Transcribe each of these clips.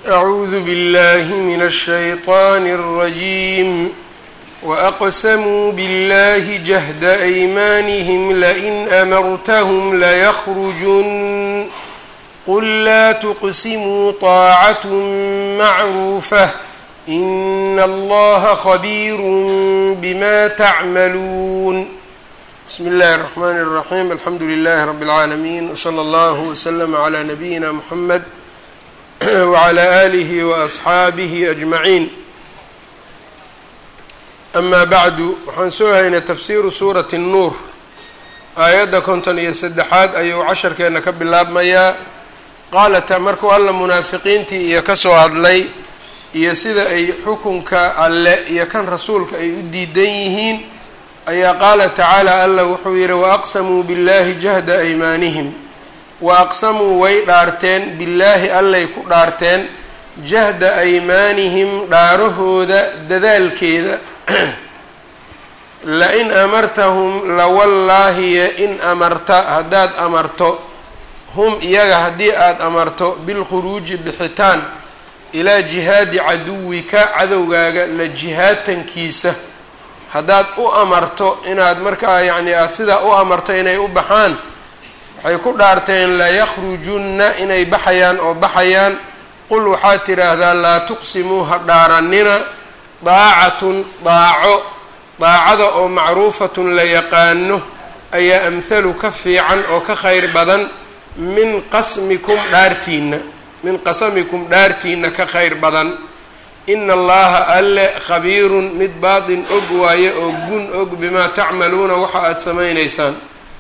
أعوذ بالله من الشيطان الرجيم وأقسموا بالله جهد أيمانهم لئن أمرتهم ليخرجن قل لا تقسموا طاعة معروفة إن الله خبير بما تعملون بسم الله الرحمن الرحيم الحمد لله رب العالمين وصلى الله وسلم على نبينا محمد وعلى آله وأصxaabihi أجمaعين أma bعdu waxaan soo haynay tafsiru suuraةi الnuur aayadda konton iyo saddexaad ayuu casharkeena ka bilaabmayaa qaala markuu alla munaafiqiintii iyo kasoo hadlay iyo sida ay xukunka alle iyo kan rasuulka ay u diidan yihiin ayaa qaala tacaalى alla wuxuu yihi وأqsamuu bالlahi جahda أymaanihim wa aqsamuu way dhaarteen billaahi allay ku dhaarteen jahda aymaanihim dhaarahooda dadaalkeeda la-in amartahum lawallaahiye in amarta haddaad amarto hum iyaga haddii aada amarto bilkhuruuji bixitaan ilaa jihaadi caduwika cadowgaaga la jihaatankiisa haddaad u amarto inaad markaa yacni aada sidaa u amarto inay u baxaan waxay ku dhaarteen layakrujunna inay baxayaan oo baxayaan qul waxaad tidhaahdaa laa tuqsimuu ha dhaaranina daacatun daaco daacada oo macruufatun la yaqaano ayaa amhalu ka fiican oo ka khayr badan min qasmikum dhaartiina min qasamikum dhaartiina ka khayr badan ina allaha alle khabiirun mid baatin og waaye oo gun og bimaa tacmaluuna waxa aada samaynaysaan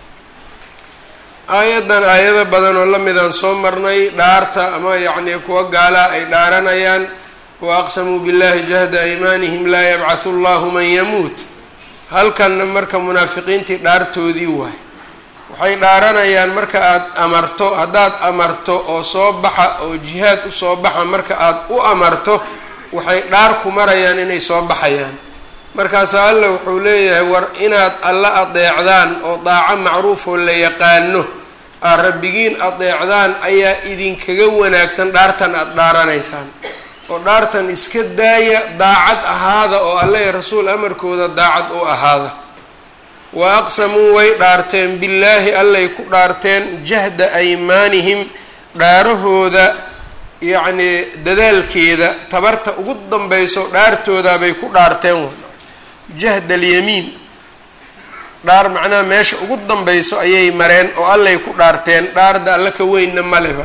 aayaddan aayado badan oo la midaan soo marnay dhaarta ama yacnii kuwa gaalaa ay dhaaranayaan wa aqsamuu billahi jahda aymaanihim laa yabcathu allahu man yamuut halkanna marka munaafiqiintii dhaartoodii waay waxay dhaaranayaan marka aada amarto haddaad amarto oo soo baxa oo jihaad usoo baxa marka aada u amarto waxay dhaar ku marayaan inay soo baxayaan markaasaa alla wuxuu leeyahay war inaad alla adeecdaan oo daaco macruufoo la yaqaano aad rabbigiin adeecdaan ayaa idinkaga wanaagsan dhaartan aada dhaaranaysaan oo dhaartan iska daaya daacad ahaada oo alla iyo rasuul amarkooda daacad u ahaada wa aqsamuu way dhaarteen billaahi allay ku dhaarteen jahda aymaanihim dhaarahooda yacnii dadaalkeeda tabarta ugu danbeyso dhaartoodaabay ku dhaarteen jahd alyamiin dhaar macnaha meesha ugu danbeyso ayay mareen oo allay ku dhaarteen dhaarda alla ka weynna maleba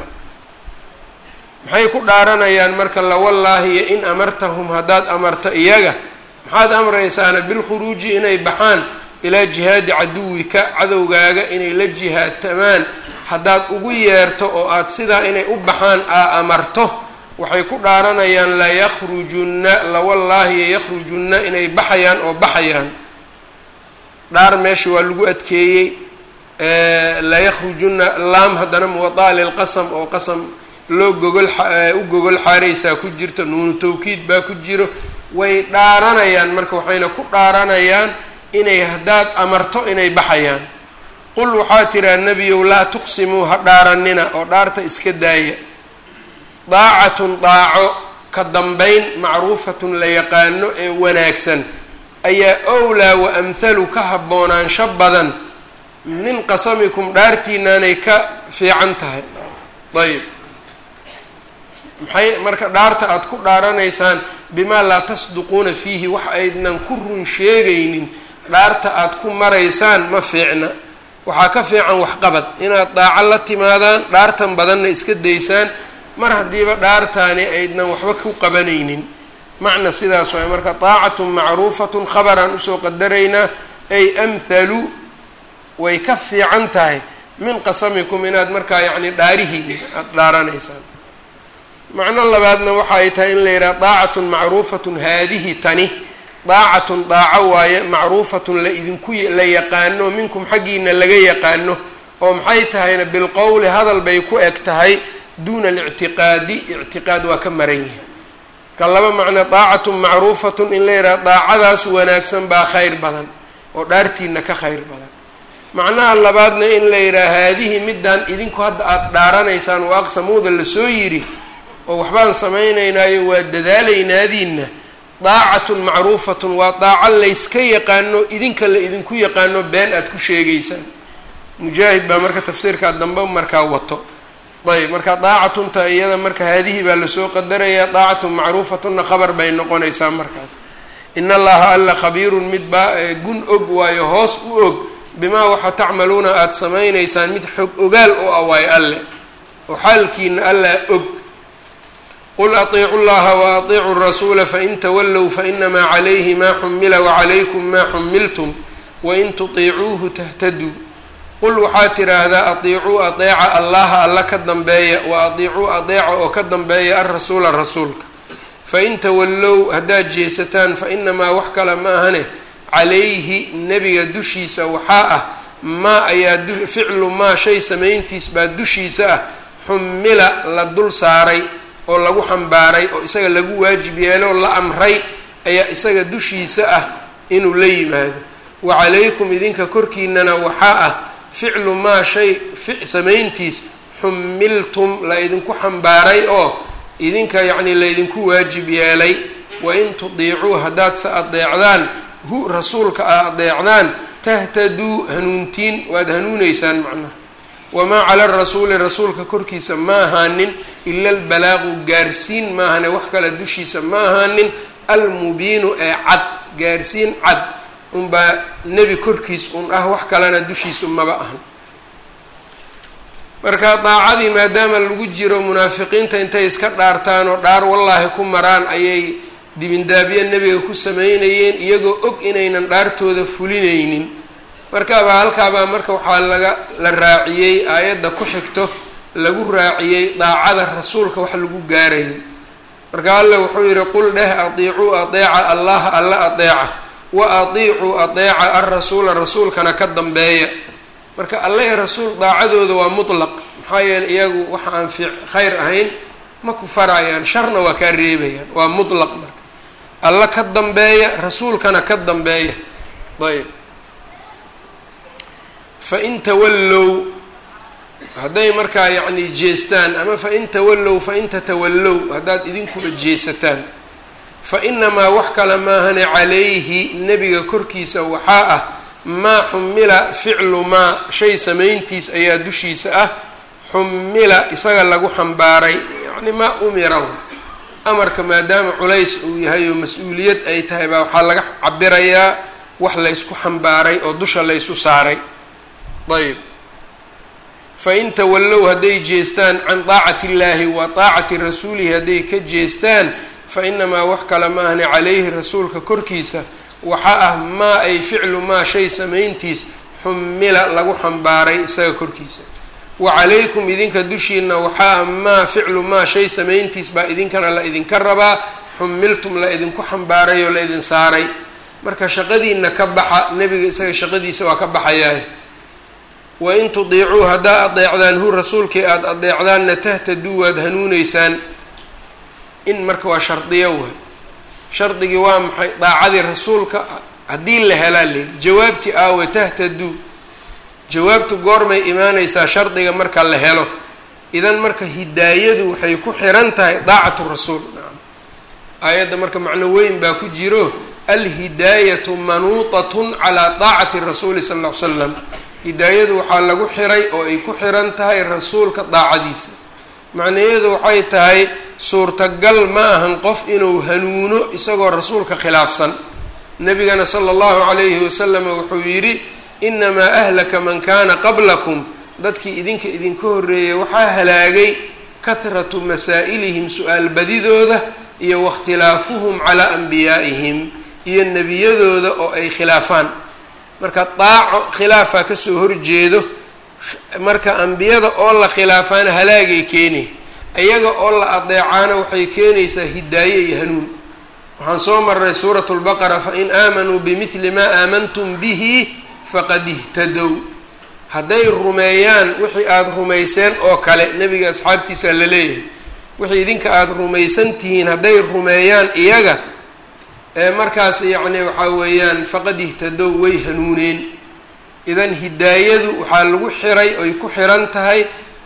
maxay ku dhaaranayaan marka lawallaahi iyo in amartahum haddaad amarto iyaga maxaad amraysaana bilkhuruuji inay baxaan ilaa jihaadi caduwika cadowgaaga inay la jihaadtamaan haddaad ugu yeerto oo aad sidaa inay u baxaan aa amarto waxay ku dhaaranayaan layakrujunna lawallaahi yakhrujunna inay baxayaan oo baxayaan dhaar meesha waa lagu adkeeyey layakrujunna laam haddana muwadaa lilqasam oo qasam loo gogol u gogol xaaraysaa ku jirto nuunu tawkiid baa ku jiro way dhaaranayaan marka waxayna ku dhaaranayaan inay haddaad amarto inay baxayaan qul waxaa tiraa nebiyow laa tuqsimuu ha dhaaranina oo dhaarta iska daaya daacatun daaco ka dambayn macruufatun la yaqaano ee wanaagsan ayaa owlaa wa amhalu ka haboonaansho badan min qasamikum dhaartiinaanay ka fiican tahay ayb maxay marka dhaarta aada ku dhaaranaysaan bimaa laa tasduquuna fiihi wax aydnan ku run sheegaynin dhaarta aada ku maraysaan ma fiicna waxaa ka fiican waxqabad inaad daaco la timaadaan dhaartan badanna iska daysaan mar haddiiba dhaartaani aydnan waxba ku qabanaynin macna sidaas waay marka daacatun macruufatun khabaraan usoo qadaraynaa ay amhalu way ka fiican tahay min qasamikum inaad markaa yacni dhaarihiini aada dhaaranaysaan macno labaadna waxa ay tahay in la yidhaha daacatun macruufatun haadihi tani daacatun daaco waaye macruufatun la idinku la yaqaano minkum xaggiina laga yaqaano oo maxay tahayna bilqowli hadal bay ku eg tahay duuna alictiqaadi ictiqaad waa ka maran yahay ka laba macno daacatun macruufatun in la yidhaha daacadaas wanaagsan baa khayr badan oo dhaartiina ka khayr badan macnaha labaadna in la yidhaha haadihi midaan idinku hadda aada dhaaranaysaan waa aqsamuuda lasoo yidhi oo waxbaan samaynaynaayo waa dadaalaynaadiinna daacatun macruufatun waa daaco layska yaqaano idinka la idinku yaqaano been aada ku sheegaysaan mujaahid baa marka tafsiirkaa dambe markaa wato ayb marka daacatunta iyada marka haadihi baa lasoo qadarayaa daacatun macruufatunna khabar bay noqonaysaa markaas in allaha alla khabiirun mid baa gun og waayo hoos u og bimaa waxa tacmaluuna aada samaynaysaan mid xog ogaal oo ah waayo alle oo xaalkiina allaa og qul atiicu llaha wa atiicu rasuula fain tawallow fainamaa calayhi maa xumila wacalaykum maa xumiltum wain tutiicuuhu tahtaduu qul waxaad tidhaahdaa atiicuu adeeca allaha alla ka dambeeya wa atiicuu adeeca oo ka dambeeya alrasuula rasuulka fain tawallow haddaad jeesataan fa inamaa wax kale ma ahane calayhi nebiga dushiisa waxaa ah maa ayaa ficlu maa shay samayntiis baa dushiisa ah xumila la dul saaray oo lagu xambaaray oo isaga lagu waajib yeeloo la amray ayaa isaga dushiisa ah inuu la yimaado wa calaykum idinka korkiinana waxaa ah ficlu maa shay samayntiis xumiltum la idinku xambaaray oo idinka yacnii laydinku waajib yeelay wain tudiicuu haddaad se adeecdaan hu rasuulka a adeecdaan tahtaduu hanuuntiin waad hanuuneysaan macnaha wamaa cala arasuuli rasuulka korkiisa ma ahaanin ila albalaaqu gaarsiin maahane wax kale dushiisa ma ahaanin almubiinu ee cad gaarsiin cad unbaa nebi korkiis un ah wax kalena dushiisu maba ahan marka daacadii maadaama lagu jiro munaafiqiinta intay iska dhaartaan oo dhaar wallaahi ku maraan ayay dibindaabyo nebiga ku sameynayeen iyagoo og inaynan dhaartooda fulinaynin markaabaa halkaabaa marka waxaa laga la raaciyey aayadda ku xigto lagu raaciyey daacada rasuulka wax lagu gaarayay marka alla wuxuu yidhi qul dheh atiicuu adeeca allaha alla adeeca wa atiicuu adeeca alrasuula rasuulkana ka dambeeya marka alla ee rasuul daacadooda waa mutlaq maxaa yeeley iyagu waxa aan fi khayr ahayn ma ku farayaan sharna waa kaa reebayaan waa mutlaq marka alla ka dambeeya rasuulkana ka dambeeya ayb fain tawallow hadday markaa yacni jeestaan ama fain tawallow fain tatawallow haddaad idinkuba jeesataan fa inamaa wax kale maahane calayhi nebiga korkiisa waxaa ah maa xumila ficlu maa shay samayntiis ayaa dushiisa ah xumila isaga lagu xambaaray yacni maa umira amarka maadaama culays uu yahay oo mas-uuliyad ay tahay baa waxaa laga cabirayaa wax laysku xambaaray oo dusha laysu saaray ayb fain tawallow hadday jeestaan can daacati illaahi wa daacati rasuulihi hadday ka jeestaan fa inamaa wax kale ma ahni calayhi rasuulka korkiisa waxaa ah maa ay ficlu maa shay samayntiis xumila lagu xambaaray isaga korkiisa wa calaykum idinka dushiina waxaa ah maa ficlu maa shay samayntiis baa idinkana la idinka rabaa xumiltum la idinku xambaaray oo la idin saaray marka shaqadiina ka baxa nebiga isaga shaqadiisa waa ka baxayaa wain tudiicuu haddaa adeecdaan hu rasuulkii aada adeecdaanna tahtaduu waad hanuuneysaan in marka waa shardiyo waay shardigii waa maxay daacadii rasuulka haddii la helaa leyi jawaabtii aawe tahtaduu jawaabtu goormay imaaneysaa shardiga marka la helo idan marka hidaayadu waxay ku xiran tahay daacatu rasuul nacam aayadda marka macno weyn baa ku jiro alhidaayatu manuutatun calaa daacati rasuuli sala ll ly slam hidaayadu waxaa lagu xiray oo ay ku xiran tahay rasuulka daacadiisa macnaheedu waxay tahay suurtagal ma ahan qof inuu hanuuno isagoo rasuulka khilaafsan nebigana sala allahu calayhi wasalam wuxuu yidhi inamaa ahlaka man kaana qablakum dadkii idinka idinka horreeyay waxaa halaagay kahratu masaa'ilihim su-aal badidooda iyo waاkhtilaafuhum calaa anbiyaa'ihim iyo nebiyadooda oo ay khilaafaan marka daaco khilaafaa kasoo horjeedo marka ambiyada oo la khilaafaana halaagay keeni iyaga oo la adeecaana waxay keenaysaa hidaaye iyo hanuun waxaan soo marnay suurat lbaqara fain aamanuu bimidli maa aamantum bihi faqad ihtadow hadday rumeeyaan wixii aada rumayseen oo kale nebiga asxaabtiisa la leeyahay wixii idinka aada rumaysan tihiin hadday rumeeyaan iyaga ee markaas yacni waxaa weeyaan faqad ihtadow way hanuuneen idan hidaayadu waxaa lagu xiray oy ku xiran tahay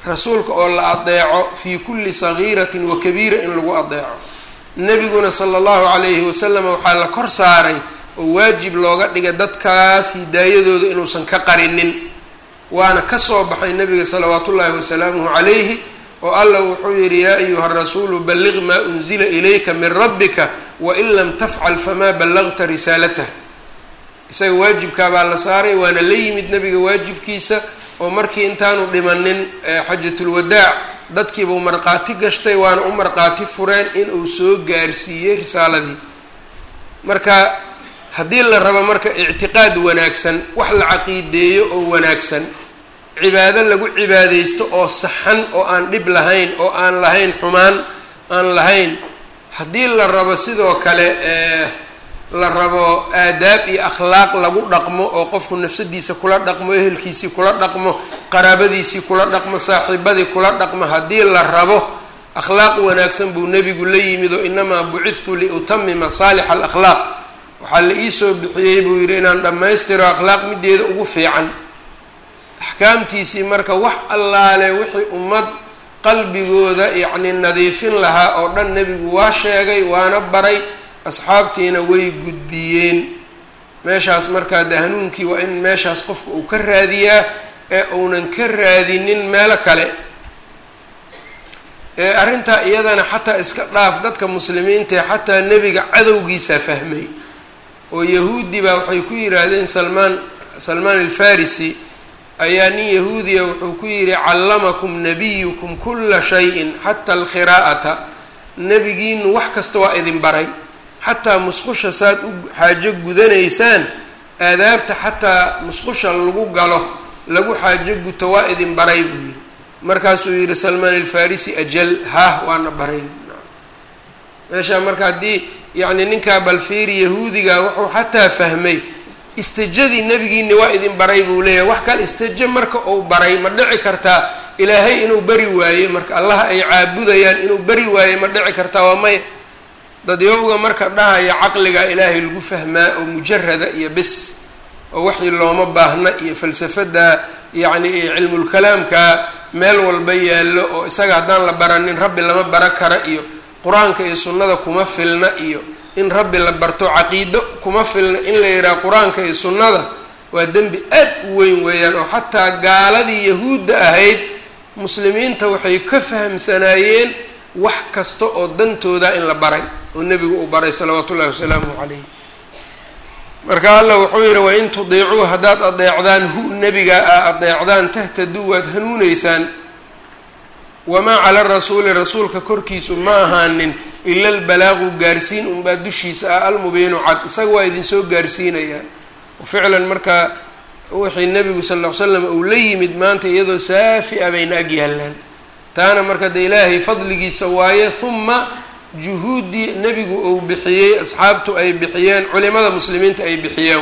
rasuulka oo la adeeco fii kulli sagiiratin wa kabiira in lagu adeeco nebiguna sala allahu calayhi wasalam waxaa la kor saaray oo waajib looga dhigay dadkaas hidaayadooda inuusan ka qarinin waana kasoo baxay nabiga salawaat ullaahi wasalaamuhu calayhi oo allah wuxuu yidhi yaa ayuha rasuulu balliq maa unzila ilayka min rabbika wain lam tafcal famaa ballagta risaalatah isaga waajibkaabaa la saaray waana la yimid nabiga waajibkiisa oo markii intaanu dhimanin xajatulwadaac dadkiibuu markhaati gashtay waana u markhaati fureen inuu soo gaarsiiyey risaaladii marka haddii la rabo marka ictiqaad wanaagsan wax la caqiideeyo oo wanaagsan cibaado lagu cibaadeysto oo saxan oo aan dhib lahayn oo aan lahayn xumaan aan lahayn haddii la rabo sidoo kale la rabo aadaab iyo akhlaaq lagu dhaqmo oo qofku nafsadiisa kula dhaqmo ehelkiisii kula dhaqmo qaraabadiisii kula dhaqmo saaxiibadii kula dhaqmo haddii la rabo akhlaaq wanaagsan buu nebigu la yimid oo inamaa buciftu liutamima saalixa alakhlaaq waxaa la iisoo bixiyey buu yidhi inaan dhammaystiro akhlaaq mideeda ugu fiican axkaamtiisii marka wax allaale wixii ummad qalbigooda yacni nadiifin lahaa oo dhan nebigu waa sheegay waana baray asxaabtiina way gudbiyeen meeshaas markaa de hanuunkii waa in meeshaas qofka uu ka raadiyaa ee uunan ka raadinin meelo kale ee arrintaa iyadana xataa iska dhaaf dadka muslimiintae xataa nebiga cadowgiisaa fahmay oo yahuudi baa waxay ku yidhaahdeen salmaan salmaan alfarisi ayaa nin yahuudiya wuxuu ku yidhi callamakum nabiyukum kula shayin xata alkhiraa'ata nebigiinu wax kasta waa idin baray xataa musqusha saad u xaajo gudanaysaan aadaabta xataa musqusha lagu galo lagu xaajo guto waa idin baray buu yidhi markaasuu yidhi salmaan alfarisi ajal hah waana baray meeshaa marka haddii yacni ninkaa balfiiri yahuudiga wuxuu xataa fahmay istijadii nebigiini waa idin baray buu leeyahay wax kale istijo marka uu baray ma dhici kartaa ilaahay inuu bari waaye marka allah ay caabudayaan inuu bari waaye ma dhici kartaa waa maya dadyowga marka dhahaya caqliga ilaahay lagu fahmaa oo mujarada iyo bis oo waxii looma baahna iyo falsafada yacni iyo cilmulkalaamka meel walba yaallo oo isaga haddaan la baranin rabbi lama bara kara iyo qur-aanka iyo sunnada kuma filna iyo in rabbi la barto caqiido kuma filna in la yidhaha qur-aanka iyo sunnada waa dembi aad u weyn weeyaan oo xataa gaaladii yahuudda ahayd muslimiinta waxay ka fahamsanaayeen wax kasta oo dantooda in la baray oo nebigu uu baray salawaatu ullahi wasalaamuhu calayh marka allah wuxuu yidhi wain tudiicuu haddaad adeecdaan hu nebiga a adeecdaan tahtaduu waad hanuuneysaan wamaa cala rasuuli rasuulka korkiisu ma ahaanin ila albalaagu gaarsiin unbaa dushiisa ah almubiinu cad isaga waa idinsoo gaarsiinayaa ficlan markaa wixii nebigu sal ll ly slam uu la yimid maanta iyadoo saafi a bayna ag yaallaan taana marka de ilaahay fadligiisa waaye huma juhuuddii nebigu uu bixiyey asxaabtu ay bixiyeen culimada muslimiinta ay bixiyeen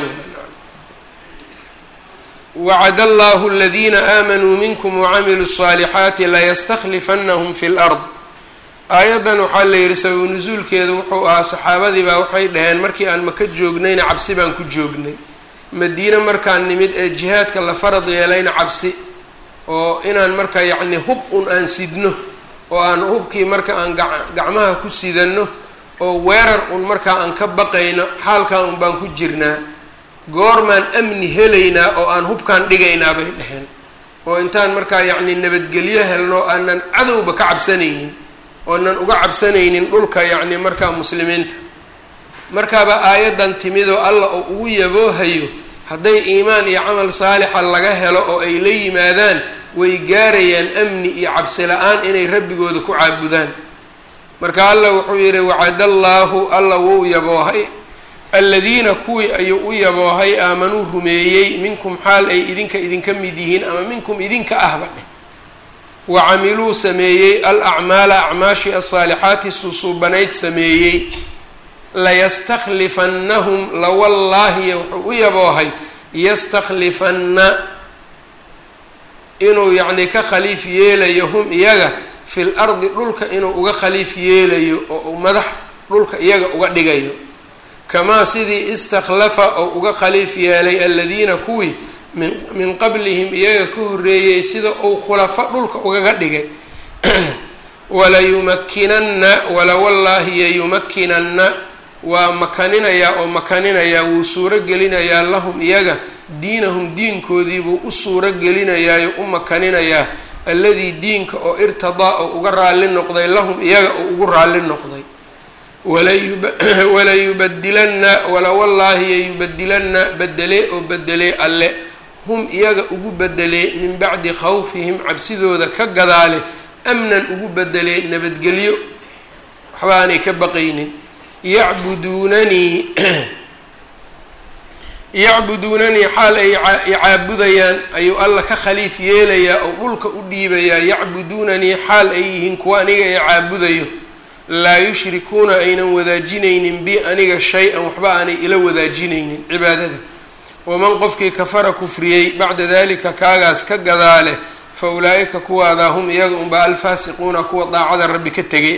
wacad allahu aladiina aamanuu minkum wacamiluu الصaalixaati layastaklifanahum fi lard aayaddan waxaa la yidhi sababu nusuulkeeda wuxuu ahaa saxaabadii baa waxay dhaheen markii aan maka joognayna cabsi baan ku joognay madiine markaan nimid ee jihaadka la farad yeelayna cabsi oo inaan marka yacni hub un aan sidno oo aan hubkii marka aan gacmaha ku sidanno oo weerar un markaa aan ka baqayno xaalkaa un baan ku jirnaa goormaan amni helaynaa oo aan hubkaan dhigaynaa bay dhaheen oo intaan markaa yacni nabadgelyo helno aanan cadowba ka cabsanaynin oonan uga cabsanaynin dhulka yacni markaa muslimiinta markaaba aayaddan timidoo alla oo ugu yaboohayo hadday iimaan iyo camal saalixa laga helo oo ay la yimaadaan way gaarayaan amni iyo cabsi la-aan inay rabbigooda ku caabudaan marka allah wuxuu yidhi wacadallaahu alla wuu yaboohay aladiina kuwii ayuu u yaboohay aamanuu rumeeyey minkum xaal ay idinka idinka mid yihiin ama minkum idinka ahba dheh wa camiluu sameeyey al acmaala acmaashii asaalixaati susuubanayd sameeyey layastakhlifannahum lawallaahi wuxuu u yaboohay yastakhlifanna inuu yacni ka khaliif yeelayo hum iyaga fil ardi dhulka inuu uga khaliif yeelayo oo uu madax dhulka iyaga uga dhigayo kamaa sidii istakhlafa oo uga khaliif yeelay aladiina kuwii min min qablihim iyaga ka horreeyey sida uu khulafo dhulka ugaga dhigay walayumakinanna walawallaahi yayumakinanna waa makaninayaa oo makaninayaa wuu suuro gelinayaa lahum iyaga diinahum diinkoodiibuu u suuro gelinayaayo u makaninayaa alladii diinka oo irtadaa oo uga raalli noqday lahum iyaga oo ugu raalli noqday walayubadilanna walawallaahi yayubadilanna bedelee oo bedelee alle hum iyaga ugu bedelee min bacdi khawfihim cabsidooda ka gadaale amnan ugu bedelee nabadgelyo waxba aanay ka baqaynin yacbuduunanii yacbuduunanii xaal ay icaabudayaan ayuu alla ka khaliif yeelayaa oo dhulka u dhiibayaa yacbuduunanii xaal ay yihiin kuwa aniga ee caabudayo laa yushrikuuna aynan wadaajinaynin bi aniga shay-an waxba aanay ila wadaajinaynin cibaadada waman qofkii kafara kufriyey bacda dalika kaagaas ka gadaale fa ulaa-ika kuwaadaa hum iyaga unbaa alfaasiquuna kuwa daacada rabbi ka tegay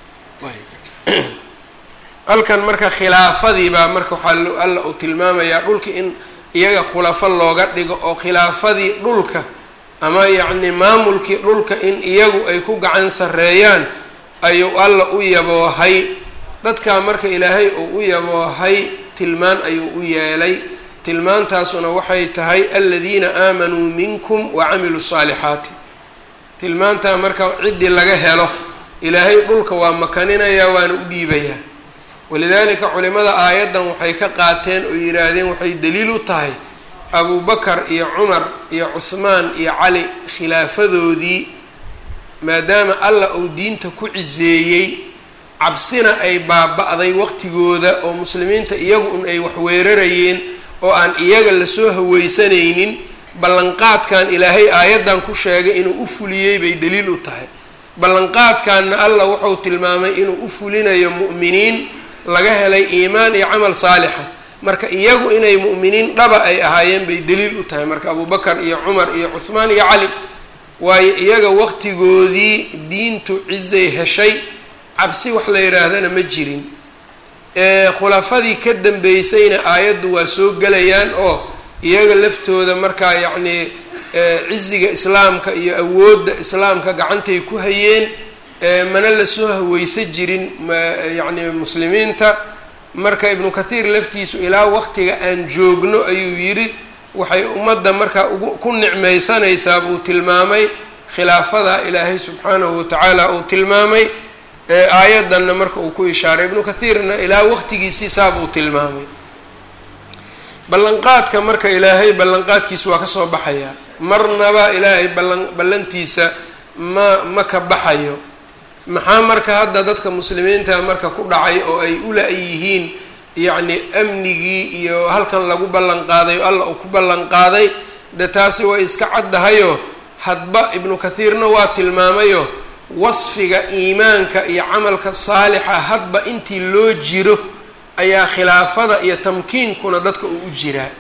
ah halkan marka khilaafadii baa marka waxaa alla uu tilmaamayaa dhulka in iyaga khulafo looga dhigo oo khilaafadii dhulka ama yacni maamulkii dhulka in iyagu ay ku gacan sarreeyaan ayuu alla u yaboohay dadkaa marka ilaahay uu u yaboohay tilmaan ayuu u yeelay tilmaantaasuna waxay tahay aladiina aamanuu minkum wa camiluu saalixaati tilmaantaa marka ciddii laga helo ilaahay dhulka waa makaninayaa waana u dhiibayaa walidaalika culimada aayaddan waxay ka qaateen oo yidhaahdeen waxay daliil u tahay abubakar iyo cumar iyo cuhmaan iyo cali khilaafadoodii maadaama allah uu diinta ku ciseeyey cabsina ay baaba-day waqtigooda oo muslimiinta iyagu un ay wax weerarayeen oo aan iyaga lasoo haweysanaynin ballanqaadkan ilaahay aayaddan ku sheegay inuu u fuliyey bay daliil u tahay ballanqaadkanna allah wuxuu tilmaamay inuu u fulinayo mu'miniin laga helay iimaan iyo camal saalixa marka iyagu inay mu'miniin dhaba ay ahaayeen bay daliil u tahay marka abubakar iyo cumar iyo cuhmaan iyo cali waayo iyaga waqtigoodii diintu cizay heshay cabsi wax la yidhaahdana ma jirin khulafadii ka dambeysayna aayaddu waa soo gelayaan oo iyaga laftooda markaa yacnii ciziga islaamka iyo awoodda islaamka gacantay ku hayeen mana lasoo haweysa jirin yacni muslimiinta marka ibnu kathiir laftiisu ilaa waqtiga aan joogno ayuu yidhi waxay ummadda markaa ugu ku nicmaysanaysaa buu tilmaamay khilaafada ilaahay subxaanahu watacaala uu tilmaamay aayaddanna marka uu ku ishaaray ibnu kathiirna ilaa waqtigiisii saabuu tilmaamay ballanqaadka marka ilaahay ballanqaadkiisa waa kasoo baxayaa marnaba ilaahay ballan ballantiisa ma ma ka baxayo maxaa marka hadda dadka muslimiinta marka ku dhacay oo ay ula yihiin yacni amnigii iyo halkan lagu ballan qaaday oo alla uu ku ballan qaaday de taasi way iska caddahayo hadba ibnu kathiirna waa tilmaamayo wasfiga iimaanka iyo camalka saalixa hadba intii loo jiro ayaa khilaafada iyo tamkiinkuna dadka uu u jiraa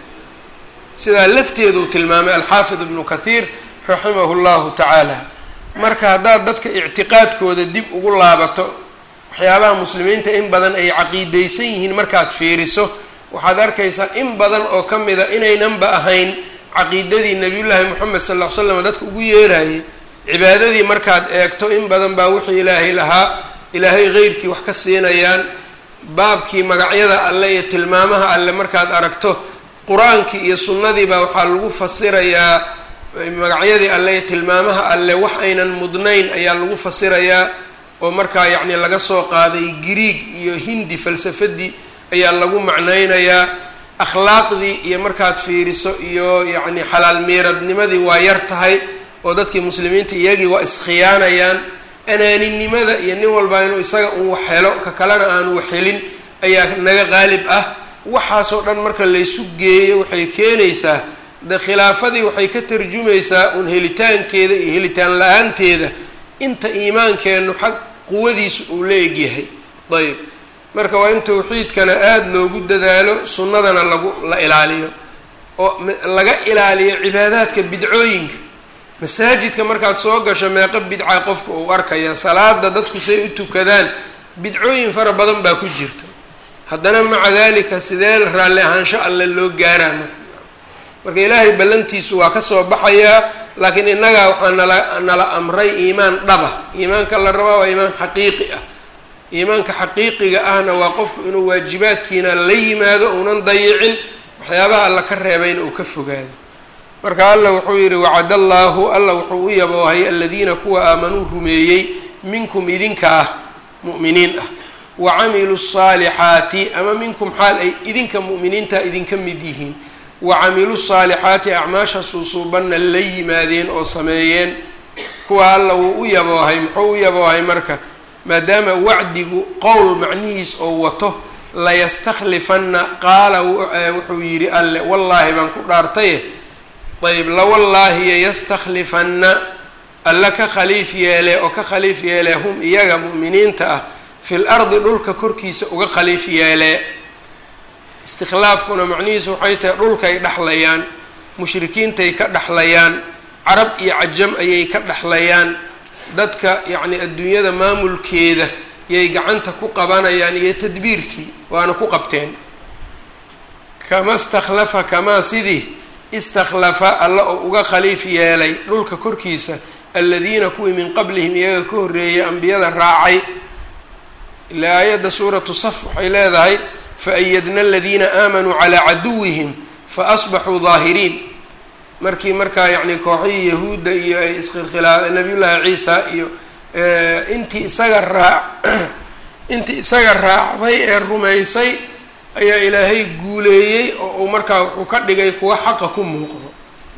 sidaa lafteedu tilmaamay alxaafid ibnu kathiir raximahu llahu tacaala marka haddaad dadka ictiqaadkooda dib ugu laabato waxyaabaha muslimiinta in badan ay caqiideysan yihiin markaad fiiriso waxaad arkaysaa in badan oo ka mida inaynanba ahayn caqiidadii nabiyullaahi moxamed sal ll ly slam dadka ugu yeerayay cibaadadii markaad eegto in badan baa wixii ilaahay lahaa ilaahay heyrkii wax ka siinayaan baabkii magacyada alle iyo tilmaamaha alle markaad aragto qur-aankii iyo sunnadii baa waxaa lagu fasirayaa magacyadii alle iyo tilmaamaha alle wax aynan mudnayn ayaa lagu fasirayaa oo markaa yacni laga soo qaaday griig iyo hindi falsafadii ayaa lagu macnaynayaa akhlaaqdii iyo markaad fiiriso iyo yacni xalaal miiradnimadii waa yar tahay oo dadkii muslimiinta iyagii waa iskhiyaanayaan anaaninimada iyo nin walbaa inuu isaga un wax helo ka kalena aanu wax helin ayaa naga qaalib ah waxaasoo dhan marka laysu geeyo waxay keenaysaa de khilaafadii waxay ka tarjumaysaa un helitaankeeda iyo helitaan la-aanteeda inta iimaankeennu xag quwadiisu uu la egyahay ayb marka waa in tawxiidkana aada loogu dadaalo sunnadana lagu la ilaaliyo oo laga ilaaliyo cibaadaadka bidcooyinka masaajidka markaad soo gasho meeqo bidca qofka uu arkaya salaada dadku say u tukadaan bidcooyin fara badan baa ku jirto haddana maca dalika sidee raalli ahaansho alle loo gaaraa marka marka ilaahay ballantiisu waa kasoo baxayaa laakiin innagaa waxaa nala nala amray iimaan dhaba iimaanka la rabaa waa iimaan xaqiiqi ah iimaanka xaqiiqiga ahna waa qofku inuu waajibaadkiina la yimaado uunan dayicin waxyaabaha alla ka reebayna uu ka fogaado marka alla wuxuu yidhi wacad allaahu alla wuxuu u yaboohay aladiina kuwa aamanuu rumeeyey minkum idinka ah mu'miniin ah wa camiluu saalixaati ama minkum xaal ay idinka mu'miniinta idinka mid yihiin wa camiluu saalixaati acmaasha suusuubanna la yimaadeen oo sameeyeen kuwa alla wuu u yaboohay muxuu u yaboohay marka maadaama wacdigu qowl macnihiis oo wato layastaklifanna qaala wuxuu yidhi alle wallaahi baan ku dhaartaye ayb lawallaahiya yastaklifanna alla ka khaliif yeele oo ka khaliif yeele hum iyaga mu'miniinta ah fil ardi dhulka korkiisa uga khaliif yeelee istikhlaafkuna macnihiisu waxay tahay dhulkay dhexlayaan mushrikiintay ka dhexlayaan carab iyo cajam ayay ka dhexlayaan dadka yacni adduunyada maamulkeeda yay gacanta ku qabanayaan iyo tadbiirkii waana ku qabteen kama istakhlafa kamaa sidii istakhlafa alla oo uga khaliif yeelay dhulka korkiisa aladiina kuwii min qablihim iyaga ka horreeyay ambiyada raacay ilaa aayadda suuratu saf waxay leedahay faayadna aladiina aamanuu calaa caduwihim faasbaxuu daahiriin markii markaa yacni kooxihii yahuudda iyo ay iskhilkhilaa nabiyullaahi ciisa iyo intii isaga raac intii isaga raacday ee rumaysay ayaa ilaahay guuleeyey oo uu markaa wuxuu ka dhigay kuwa xaqa ku muuqdo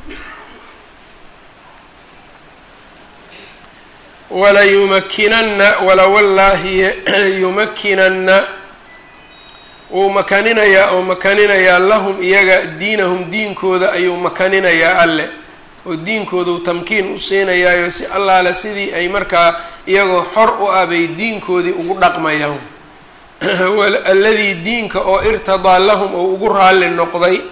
walayumakinanna walawallaahi yumakinanna wuu makaninayaa oo makaninayaa lahum iyaga diinahum diinkooda ayuu makaninayaa alle oo diinkoodu tamkiin u siinayaayo si allaale sidii ay markaa iyagoo xor u ah bay diinkoodii ugu dhaqmayaan alladii diinka oo irtadaa lahum oo ugu raalli noqday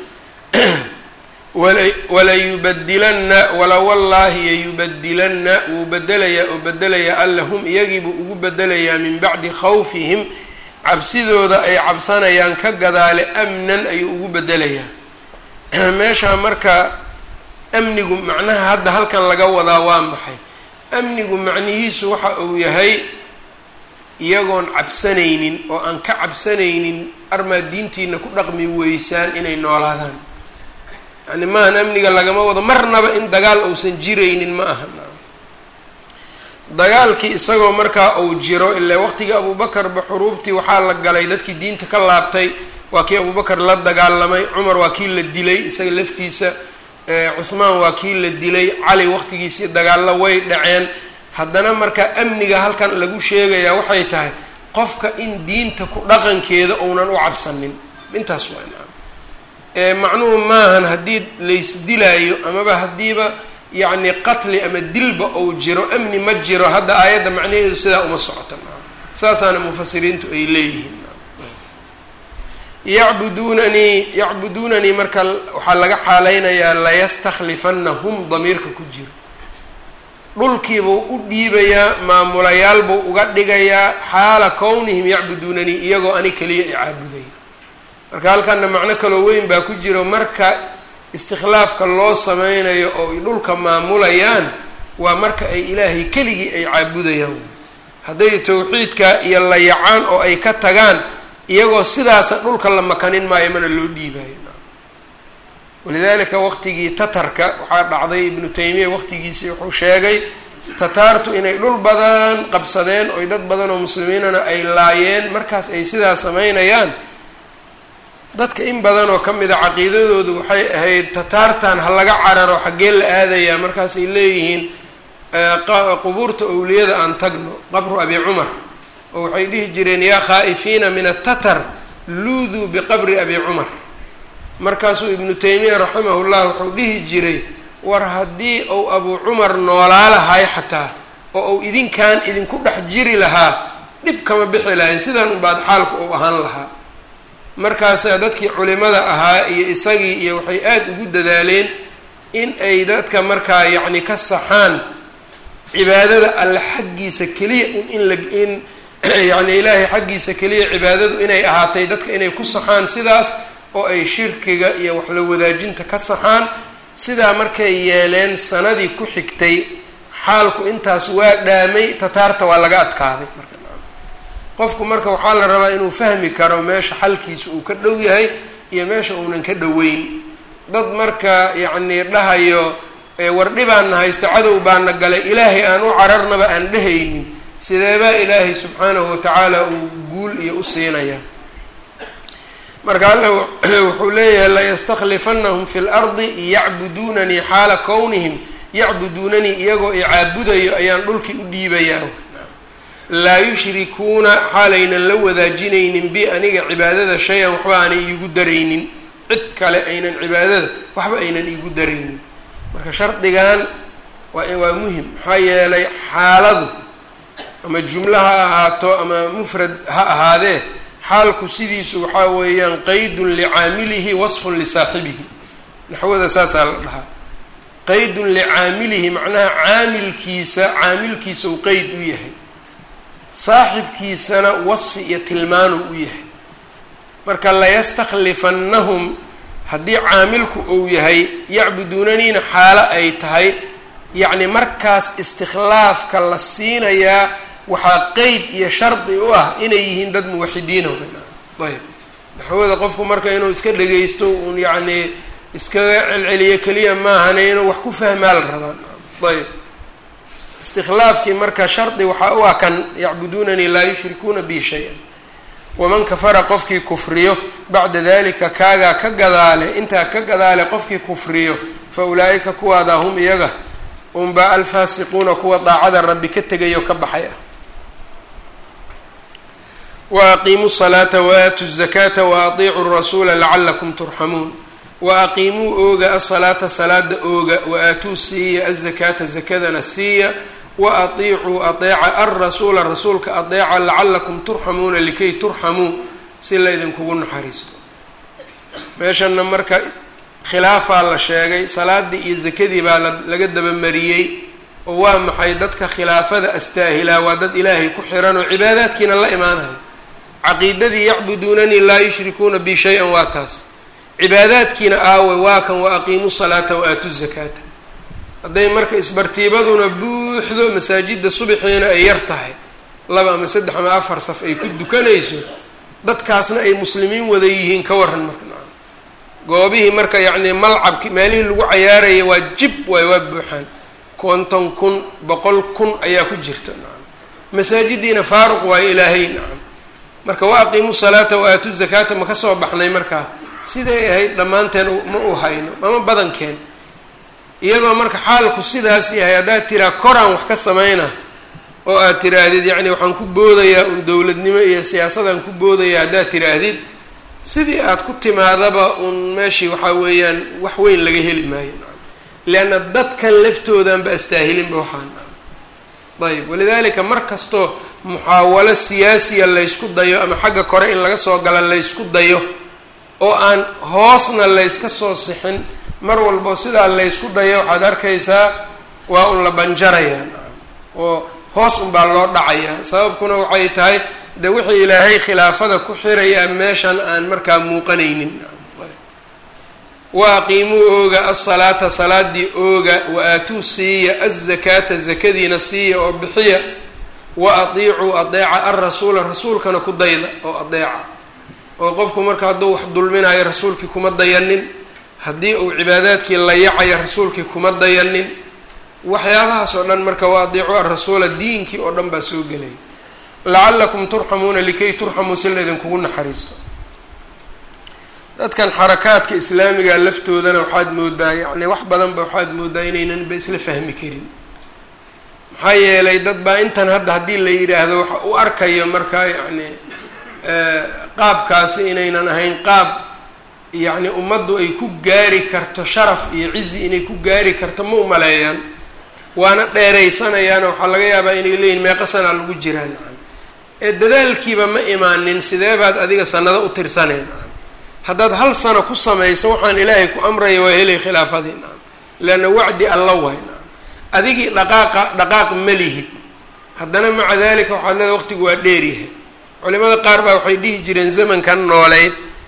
walayubadilanna walawallaahi yayubadilanna wuu bedelayaa oo bedelayaa alla hum iyagiibuu ugu bedelayaa min bacdi khawfihim cabsidooda ay cabsanayaan ka gadaale amnan ayuu ugu bedelayaa meeshaa marka amnigu macnaha hadda halkan laga wadaa waa maxay amnigu macnihiisu waxa uu yahay iyagoon cabsanaynin oo aan ka cabsanaynin armaa diintiina ku dhaqmi weysaan inay noolaadaan yani maahan amniga lagama wado marnaba in dagaal uusan jiraynin ma aha dagaalkii isagoo markaa uu jiro ilaa waqtigii abuubakarba xuruubtii waxaa la galay dadkii diinta ka laabtay waa kii abuubakar la dagaalamay cumar waa kii la dilay isaga laftiisa cuhmaan waa kii la dilay cali waqtigiisii dagaallo way dhaceen haddana markaa amniga halkan lagu sheegayaa waxay tahay qofka in diinta ku dhaqankeeda uunan u cabsanin intaas waa macnuhu maahan haddii laysdilaayo amaba haddiiba yacni qatli ama dilba ou jiro amni ma jiro hadda aayadda macnaheedu sidaa uma socota saasaana mufasiriintu ay leeyihiin yacbuduunanii yacbuduunanii marka waxaa laga xaaleynayaa layastakhlifannahum damiirka ku jiro dhulkiibuu u dhiibayaa maamulayaalbuu uga dhigayaa xaala kownihim yacbuduunanii iyagoo ani keliya i caabudaya marka halkana macno kaloo weyn baa ku jiro marka istikhlaafka loo sameynayo oo ay dhulka maamulayaan waa marka ay ilaahay keligii ay caabudayaan hadday tawxiidka iyo layacaan oo ay ka tagaan iyagoo sidaasa dhulka la makanin maayo mana loo dhiibayo walidaalika waqtigii tatarka waxaa dhacday ibnu taymiya waqtigiisii wuxuu sheegay tataartu inay dhul badan qabsadeen oy dad badan oo muslimiinana ay laayeen markaas ay sidaa sameynayaan dadka in badan oo ka mid a caqiidadoodu waxay ahayd tataartan ha laga cararo xaggee la aadayaa markaasay leeyihiin qubuurta owliyada aan tagno qabru abi cumar oo waxay dhihi jireen yaa khaa'ifiina min atatar luuduu biqabri abi cumar markaasuu ibnu taymiya raximahullah wuxuu dhihi jiray war haddii uu abu cumar noolaa lahay xataa oo uu idinkan idinku dhex jiri lahaa dhib kama bixi lahayn sidan unbaad xaalku uu ahaan lahaa markaasaa dadkii culimada ahaa iyo isagii iyo waxay aada ugu dadaaleen in ay dadka markaa yacni ka saxaan cibaadada alle xaggiisa keliya un in la in yacni ilaahay xaggiisa keliya cibaadadu inay ahaatay dadka inay ku saxaan sidaas oo ay shirkiga iyo wax la wadaajinta ka saxaan sidaa markay yeeleen sanadii ku xigtay xaalku intaas waa dhaamay tataarta waa laga adkaaday marka qofku marka waxaa la rabaa inuu fahmi karo meesha xalkiisa uu ka dhow yahay iyo meesha uunan ka dhoweyn dad marka yacni dhahayo wardhi baana haysta cadow baana galay ilaahay aan u cararnaba aan dhehaynin sideebaa ilaahay subxaanahu watacaala uu guul iyo u siinayaa marka alla wuxuu leeyahay layastaklifanahum fi lardi yacbuduunanii xaala kownihim yacbuduunanii iyagoo i caabudayo ayaan dhulkii u dhiibayaa laa yushrikuuna xaalaynan la wadaajinaynin bi aniga cibaadada shay-an waxba aanay iigu daraynin cid kale aynan cibaadada waxba aynan iigu daraynin marka shardigan waa waa muhim maxaa yeelay xaaladu ama jumlo ha ahaato ama mufrad ha ahaadee xaalku sidiisu waxaa weeyaan qaydun licaamilihi wasfun lisaaxibihi naxwada saasaa la dhahaa qaydun licaamilihi macnaha caamilkiisa caamilkiisa uu qeyd u yahay saaxibkiisana wasfi iyo tilmaanu u yahay marka layastakhlifannahum haddii caamilku uu yahay yacbuduunaniina xaalo ay tahay yacni markaas istikhlaafka la siinayaa waxaa qeyd iyo shardi u ah inay yihiin dad muwaxidiina ayb naxwada qofku marka inuu iska dhagaysto uun yacni iskaga celceliyo keliya maahane inuu wax ku fahmaa la rabaa ayb istikhlaafkii marka shardi waxaa u ah kan yacbuduunanii laa yushrikuuna bi shay-an waman kafara qofkii kufriyo bacda dalika kaagaa ka gadaale intaa ka gadaale qofkii kufriyo fa ulaa'ika kuwaadaa hum iyaga unbaa alfaasiquuna kuwa daacada rabbi ka tegayo ka baxay ah wa aqiimuu salaata waaatu zakaata wa atiicuu rasuula lacalakum turxamuun wa aqiimuu ooga asalaata salaada ooga wa aatuu siiya azakaata zakadana siiya wa atiicuu adeeca alrasuula rasuulka adeeca lacalakum turxamuuna likay turxamuu si la idinkugu naxariisto meeshana marka khilaafaa la sheegay salaadii iyo zakadii baa laga dabamariyey oo waa maxay dadka khilaafada astaahilaa waa dad ilaahay ku xiran oo cibaadaadkiina la imaanayo caqiidadii yacbuduunanii laa yushrikuuna bi shay-an waa taas cibaadaadkiina aawe waa kan wa aqiimuu salaata wa aatu zakaata hadday marka isbartiibaduna buuxdo masaajida subaxiina ay yar tahay laba ama saddex ama afar saf ay ku dukanayso dadkaasna ay muslimiin wada yihiin ka waran marka nacam goobihii marka yacni malcabki meelihii lagu cayaaraya waa jib waay waa buuxaan konton kun boqol kun ayaa ku jirta nacam masaajidiina faaruq waayo ilaahay nacam marka wa aqiimu salaata wa aatu zakaata ma ka soo baxnay markaa siday ahayd dhammaanteen ma u hayno ama badankeen iyadoo marka xaalku sidaas yahay haddaad tiraa koraan wax ka samayna oo aad tiraahdid yacni waxaan ku boodayaa un dowladnimo iyo siyaasadaan ku boodaya haddaad tiraahdid sidii aad ku timaadaba un meeshii waxaa weeyaan wax weyn laga heli maayo leanna dadkan laftoodanba astaahilinba waxaan ayb walidaalika mar kastoo muxaawalo siyaasiya laysku dayo ama xagga kore in laga soo gala laysku dayo oo aan hoosna layska soo sixin mar walbo sidaa laysku dayo waxaad arkaysaa waa un la banjarayaa oo hoos unbaa loo dhacayaa sababkuna waxay tahay de wixii ilaahay khilaafada ku xirayaa meeshan aan markaa muuqanaynin wa aqiimuu ooga asalaata salaadii ooga wa aatuu siiya azakaata zakadiina siiya oo bixiya wa atiicuu adeeca alrasuula rasuulkana ku dayda oo adeeca oo qofku marka hadduu wax dulminayo rasuulkii kuma dayanin haddii uu cibaadaadkii layacayo rasuulkii kuma dayanin waxyaabahaas oo dhan marka wa adiicuu arasuula diinkii oo dhan baa soo gelaya lacalakum turxamuuna likay turxamuu si laydinkugu naxariisto dadkan xarakaadka islaamiga laftoodana waxaad moodaa yacni wax badanba waxaad moodaa inaynan ba isla fahmi karin maxaa yeelay dad baa intan hadda haddii la yidhaahdo waxa u arkayo markaa yacni qaabkaasi inaynan ahayn qaab yacni ummaddu ay ku gaari karto sharaf iyo cizi inay ku gaari karto ma umaleeyaan waana dheeraysanayaana waxaa laga yaabaa inay leeyihin meeqa sanaa lagu jiraan ee dadaalkiiba ma imaanin sidee baad adiga sanado u tirsaneen haddaad hal sano ku samayso waxaan ilaahay ku amraya waa helay khilaafadii nacam leanna wacdi alla waay nacam adigii dhaqaaqa dhaqaaq ma lihid haddana maca dalika waxaad leeda waqtigu waa dheeryahay culimada qaar baa waxay dhihi jireen zamankan nooleyd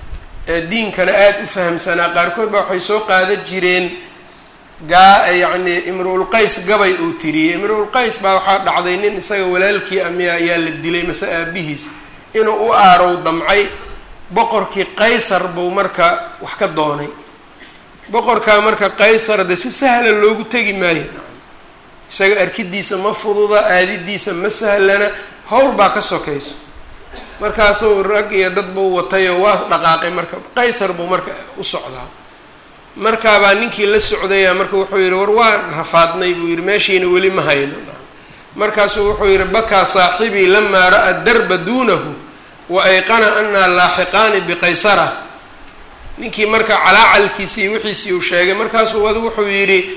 diinkana aada u fahamsanaa qaarkood baa waxay soo qaadan jireen gaa yacni imru-ulqays gabay uu tiriyey imru-ulqays baa waxaa dhacday nin isaga walaalkii amiya ayaa la dilay mase aabihiis inuu u aarow damcay boqorkii qaysar buu marka wax ka doonay boqorkaa marka qaysar de si sahla loogu tegi maayo isaga arkidiisa ma fududa aadidiisa ma sahlana howl baa ka sokayso markaasuu rag iyo dad buu watayoo waa dhaqaaqay marka qaysar buu marka u socdaa markaabaa ninkii la socdaya marka wuxuu yihi war waan rafaadnay buu yihi meeshiina weli ma hayno markaasuu wuxuu yihi bakaa saaxibii lamaa ra-a darba duunahu wa ayqana anaa laaxiqaani biqaysara ninkii marka calaacalkiisii wixiisii uu sheegay markaasuu wad wuxuu yidhi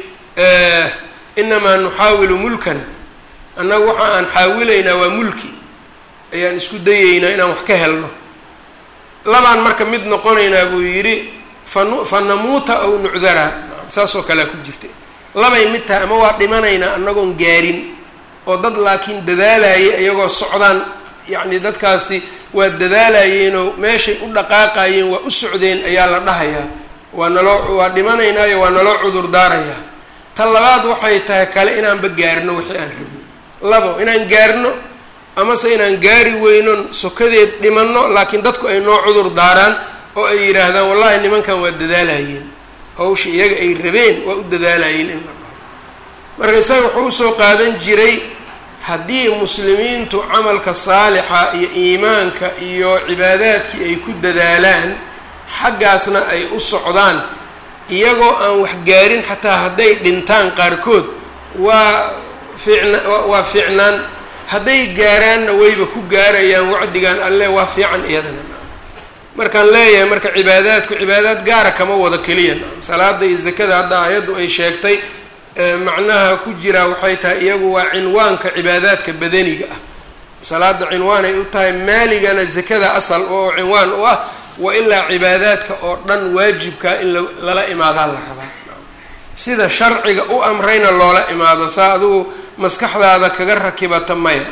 inamaa nuxaawilu mulkan annagu waxa aan xaawilaynaa waa mulki ayaan isku dayeynaa inaan wax ka helno labaan marka mid noqonaynaa buu yidhi fanu fa namuuta aw nucdara saasoo kalea ku jirta labay mid tahay ama waa dhimanaynaa annagoon gaarin oo dad laakiin dadaalayay iyagoo socdaan yacni dadkaasi waa dadaalayeenoo meeshay u dhaqaaqayeen waa u socdeen ayaa la dhahayaa waa naloo waa dhimanaynaayo waa naloo cudur daarayaa ta labaad waxay tahay kale inaanba gaarno wixii aan rabno labo inaan gaarno amase inaan gaari weyno sokadeed dhimanno laakiin dadku ay noo cudur daaraan oo ay yidhaahdaan wallahi nimankan waa dadaalayeen hawsha iyaga ay rabeen waa u dadaalayeen in la dhaho marka isaga wuxuu usoo qaadan jiray haddii muslimiintu camalka saalixa iyo iimaanka iyo cibaadaadkii ay ku dadaalaan xaggaasna ay u socdaan iyagoo aan wax gaarin xataa hadday dhintaan qaarkood waa fiicna waa fiicnaan hadday gaaraanna wayba ku gaarayaan wacdigan alle waa fiican iyadana markaan leeyahay marka cibaadaadku cibaadaad gaara kama wada keliya salaada iyo zakada hadda aayaddu ay sheegtay macnaha ku jiraa waxay tahay iyagu waa cinwaanka cibaadaadka badaniga ah salaada cinwaan ay u tahay maaligana zakada asal oo cinwaan u ah wa ilaa cibaadaadka oo dhan waajibkaa in lala imaadaa la rabaa sida sharciga u amrayna loola imaado saa adugu maskaxdaada kaga rakibata maya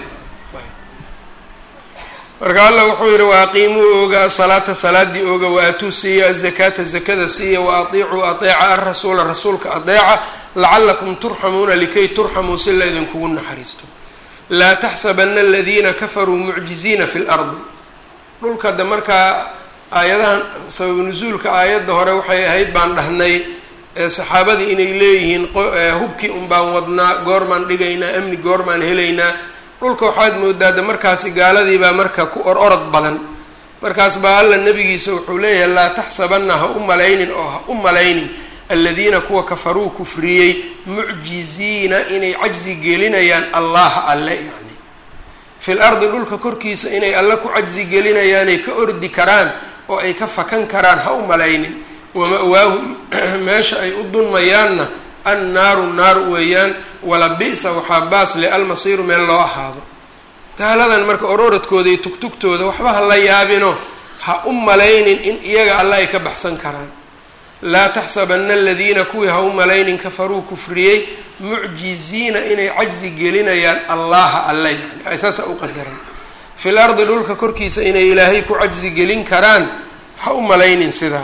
marka allah wuxuu yihi wa aqiimuu ooga asalaata salaadii ooga wa aatuu siiya azakaata zakada siiya wa atiicuu ateeca arasuula rasuulka adeeca lacalakum turxamuuna likay turxamuu si la idinkugu naxariisto laa taxsabana aladiina kafaruu mucjiziina fi lardi dhulka de markaa aayadahan sabab nusuulka aayadda hore waxay ahayd baan dhahnay saxaabadii inay leeyihiin hubkii un baan wadnaa goormaan dhigaynaa amni goormaan helaynaa dhulka waxaad moodaa de markaasi gaaladii baa marka ku or orod badan markaas baa alla nabigiisa wuxuu leeyahay laa taxsabanna ha u malaynin oo ha u malaynin aladiina kuwa kafaruu kufriyey mucjiziina inay cajzi gelinayaan allaha alle yacni fil ardi dhulka korkiisa inay alle ku cajzi gelinayaanay ka ordi karaan oo ay ka fakan karaan ha u malaynin wama-waahum meesha ay u dunmayaanna annaaru naar weeyaan wala bi-sa waxaa baasle almasiiru meel loo ahaado gaaladan marka ororadkooda iyo tugtugtooda waxba ha la yaabino ha u malaynin in iyaga alle ay ka baxsan karaan laa taxsabana aladiina kuwii ha u malaynin kafaruu kufriyey mucjiziina inay cajzi gelinayaan allaha alle yani ay saasa u qadaran fil ardi dhulka korkiisa inay ilaahay ku cajzi gelin karaan ha u malaynin sidaa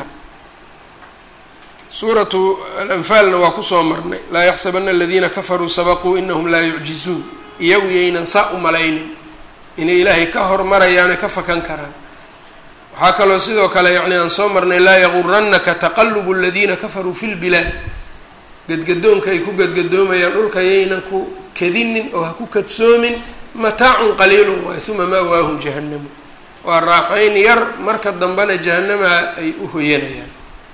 suuratu alanfaalna waa kusoo marnay laa yaxsabana aladiina kafaruu sabaquu inahum laa yucjizuun iyagu yaynan saa u malaynin inay ilaahay ka hormarayaan oy ka fakan karaan waxaa kaloo sidoo kale yacni aan soo marnay laa yaguranaka taqalubu aladiina kafaruu fi lbilaad gadgadoonka ay ku gadgadoomayaan dhulka yaynan ku kadinin oo ha ku kadsoomin mataacun qaliilun waay uma ma'waahum jahannamu waa raaxayn yar marka dambena jahanamaha ay u hoyanayaan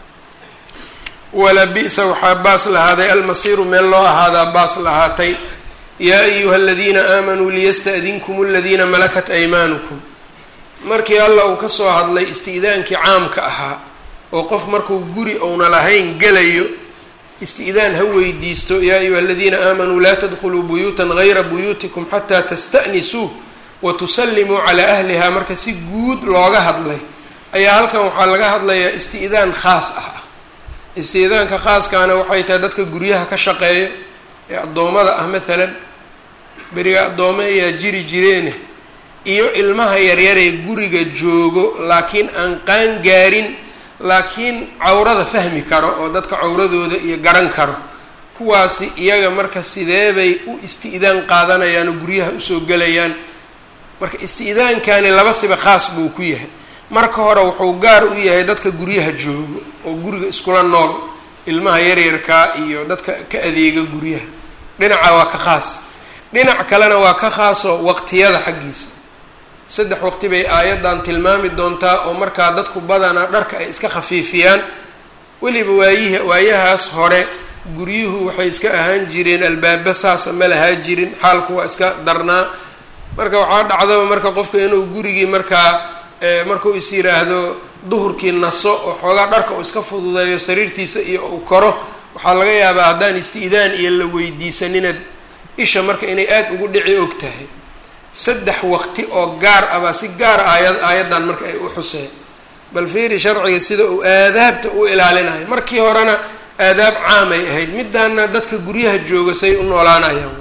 wala bi-sa waxaa baas lahaaday almasiiru meel loo ahaadaa baas lahaatay yaa ayuha aladiina aamanuu liyasta'dinkum aladiina malakat aymaanukum markii alla uu kasoo hadlay isti'daankii caamka ahaa oo qof markuu guri ouna lahayn gelayo isti'daan ha weydiisto yaa ayuha aladiina aamanuu laa tadkhuluu buyuutan gayra buyuutikum xataa tasta'nisuu wa tusallimuu calaa ahlihaa marka si guud looga hadlay ayaa halkan waxaa laga hadlayaa isti'daan khaas ah istiidaanka khaaskaana waxay tahay dadka guryaha ka shaqeeya ee addoommada ah maalan beriga addoome ayaa jiri jireene iyo ilmaha yaryaree guriga joogo laakiin aan qaan gaarin laakiin cawrada fahmi karo oo dadka cawradooda iyo garan karo kuwaasi iyaga marka sideebay u isti-idaan qaadanayaan oo guryaha usoo gelayaan marka isti-idaankani laba siba khaas buu ku yahay marka hore wuxuu gaar u yahay dadka guryaha joogo oo guriga iskula nool ilmaha yaryarkaa iyo dadka ka adeega guryaha dhinaca waa ka khaas dhinac kalena waa ka khaasoo waqtiyada xaggiisa saddex waqti bay aayaddan tilmaami doontaa oo markaa dadku badanaa dharka ay iska khafiifiyaan weliba waayihi waayahaas hore guryuhu waxay iska ahaan jireen albaaba saasa ma lahaa jirin xaalku waa iska darnaa marka waxaa dhacdaba marka qofka inuu gurigii markaa markuu is yiraahdo duhurkii naso oo xoogaa dharka uu iska fududeeyo sariirtiisa iyo uu koro waxaa laga yaabaa haddaan isti-idaan iyo la weydiisaninaad isha marka inay aada ugu dhici og tahay saddex waqti oo gaar ah baa si gaara aayad aayaddan marka ay u xuseen bal fiiri sharciga sida uu aadaabta u ilaalinayo markii horena aadaab caamay ahayd midaana dadka guryaha jooga say u noolaanayaan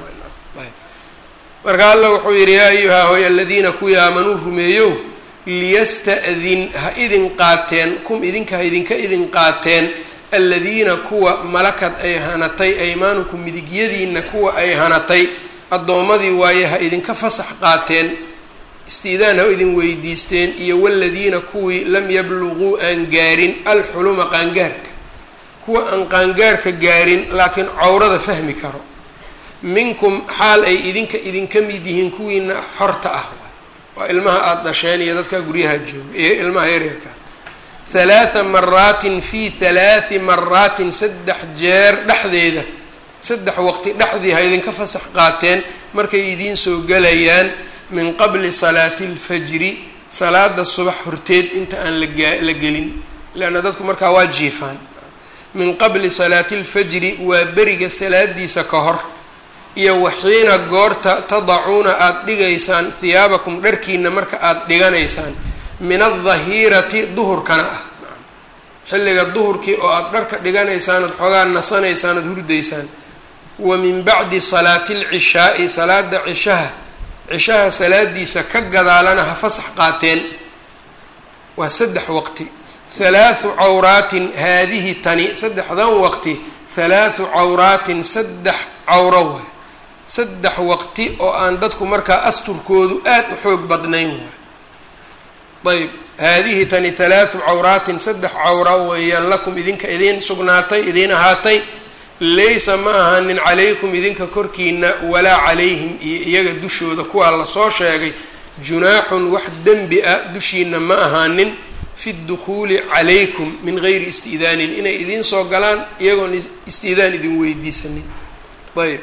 marka alla wuxuu yidhi yaa ayuha hoy aladiina kuwii aamanuu rumeeyow liyasta'din ha idin qaateen kum idinka ha idinka idin qaateen aladiina kuwa malakad ay hanatay aymaanukum midigyadiina kuwa ay hanatay addoommadii waaye ha idinka fasax qaateen istiidaan ha idin weydiisteen iyo waladiina kuwii lam yabluguu aan gaarin alxuluma qaangaarka kuwa aan qaangaarka gaarin laakiin cawrada fahmi karo minkum xaal ay idinka idinka mid yihiin kuwiina xorta ah waa ilmaha aada dhasheen iyo dadka guryaha jooga iyo ilmaha yaryarka halaatha maraatin fi halaati maraatin saddex jeer dhexdeeda saddex waqti dhexdii ha idinka fasax qaateen markay idiin soo gelayaan min qabli salaati alfajri salaada subax horteed inta aan lagaa la gelin leanna dadku markaa waa jiifaan min qabli salaati alfajri waa beriga salaadiisa ka hor iyo waxiina goorta tadacuuna aada dhigaysaan hiyaabakum dharkiina marka aada dhiganaysaan min aldahirati duhurkana ah xilliga duhurkii oo aada dharka dhiganaysaan ood xoogaa nasanaysaan ood hurdaysaan wa min bacdi salaati alcishaai salaada cishaha cishaha salaadiisa ka gadaalana ha fasax qaateen waa saddex waqti halaathu cawraatin haadihi tani saddexdan waqti halaathu cawraatin saddex cawro waay saddex waqti oo aan dadku markaa asturkoodu aada u xoog badnayn waay ayb haadihi tani halaathu cawraatin saddex cawra weeyaan lakum idinka idiin sugnaatay idiin ahaatay laysa ma ahanin calaykum idinka korkiina walaa calayhim iyo iyaga dushooda kuwaa lasoo sheegay junaaxun wax dembi ah dushiina ma ahaanin fi dukhuuli calaykum min gayri isti'daanin inay idiin soo galaan iyagoon isti'daan idin weydiisanin ayb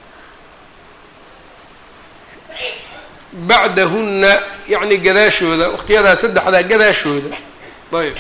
bacdahunna yacni gadaashooda waqtiyadaa saddexdaa gadaashooda ayb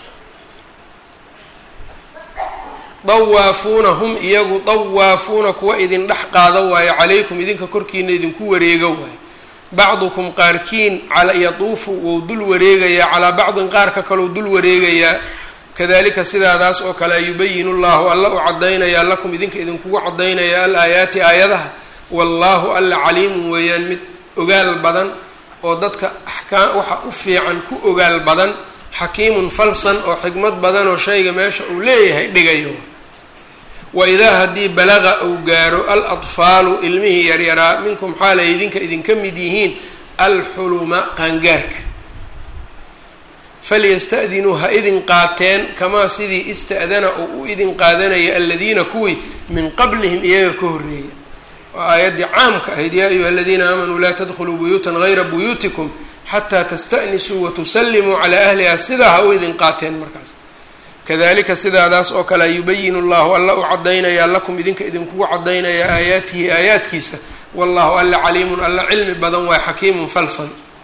dawaafuuna hum iyagu dawaafuuna kuwa idin dhex qaada waayo calaykum idinka korkiina idinku wareega waayo bacdukum qaarkiin yatuufu wou dul wareegayaa calaa bacdin qaarka kaleu dul wareegayaa kadalika sidaadaas oo kale yubayinu llahu alla u cadaynayaa lakum idinka idinkugu cadaynayaa al aayaati aayadaha wallaahu alla caliimun weeyaan mid ogaal badan oo dadka axkaam waxa u fiican ku ogaal badan xakiimun falsan oo xikmad badan oo shayga meesha uu leeyahay dhigayo wa idaa haddii balaqa uu gaaro al atfaalu ilmihii yaryaraa minkum xaalay idinka idinka mid yihiin alxuluma qaangaarka falyasta'dinuu ha idin qaateen kamaa sidii ista'dana uu u idin qaadanaya aladiina kuwii min qablihim iyaga ka horreeya waa aayaddii caamka ahayd yaa ayuha aladiina aamanuu laa tadkhuluu buyuutan gayra buyuutikum xataa tasta'nisuu watusallimuu calaa ahliha sidaa ha u idin qaateen markaas kadalika sidaadaas oo kale yubayinu llahu alla u cadaynayaa lakum idinka idinkugu cadaynayaa aayaatihi aayaadkiisa wallahu alla caliimun alla cilmi badan waa xakiimun falsan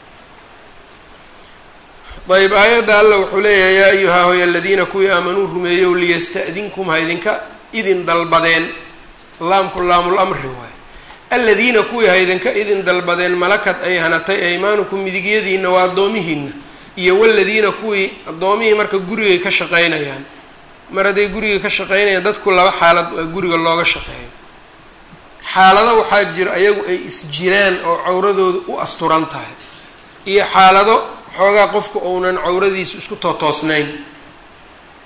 ayb aayadda alla wuxuu leeyahay yaa ayuha hoy aladiina kuwii aamanuu rumeeyow liyasta'dinkum ha idinka idin dalbadeen laamku laamul-amri waay aladiina kuwii ha idinka idin dalbadeen malakad ay hanatay aymaanukum midigyadiina waa addoomihiina iyo waladiina kuwii addoomihii marka gurigay ka shaqaynayaan mar hadday guriga ka shaqaynayaan dadku laba xaalad waa guriga looga shaqeeyo xaalado waxaa jira ayagu ay isjiraan oo cawradooda u asturan tahay iyo xaalado xoogaa qofka uunan cawradiisu isku tootoosnayn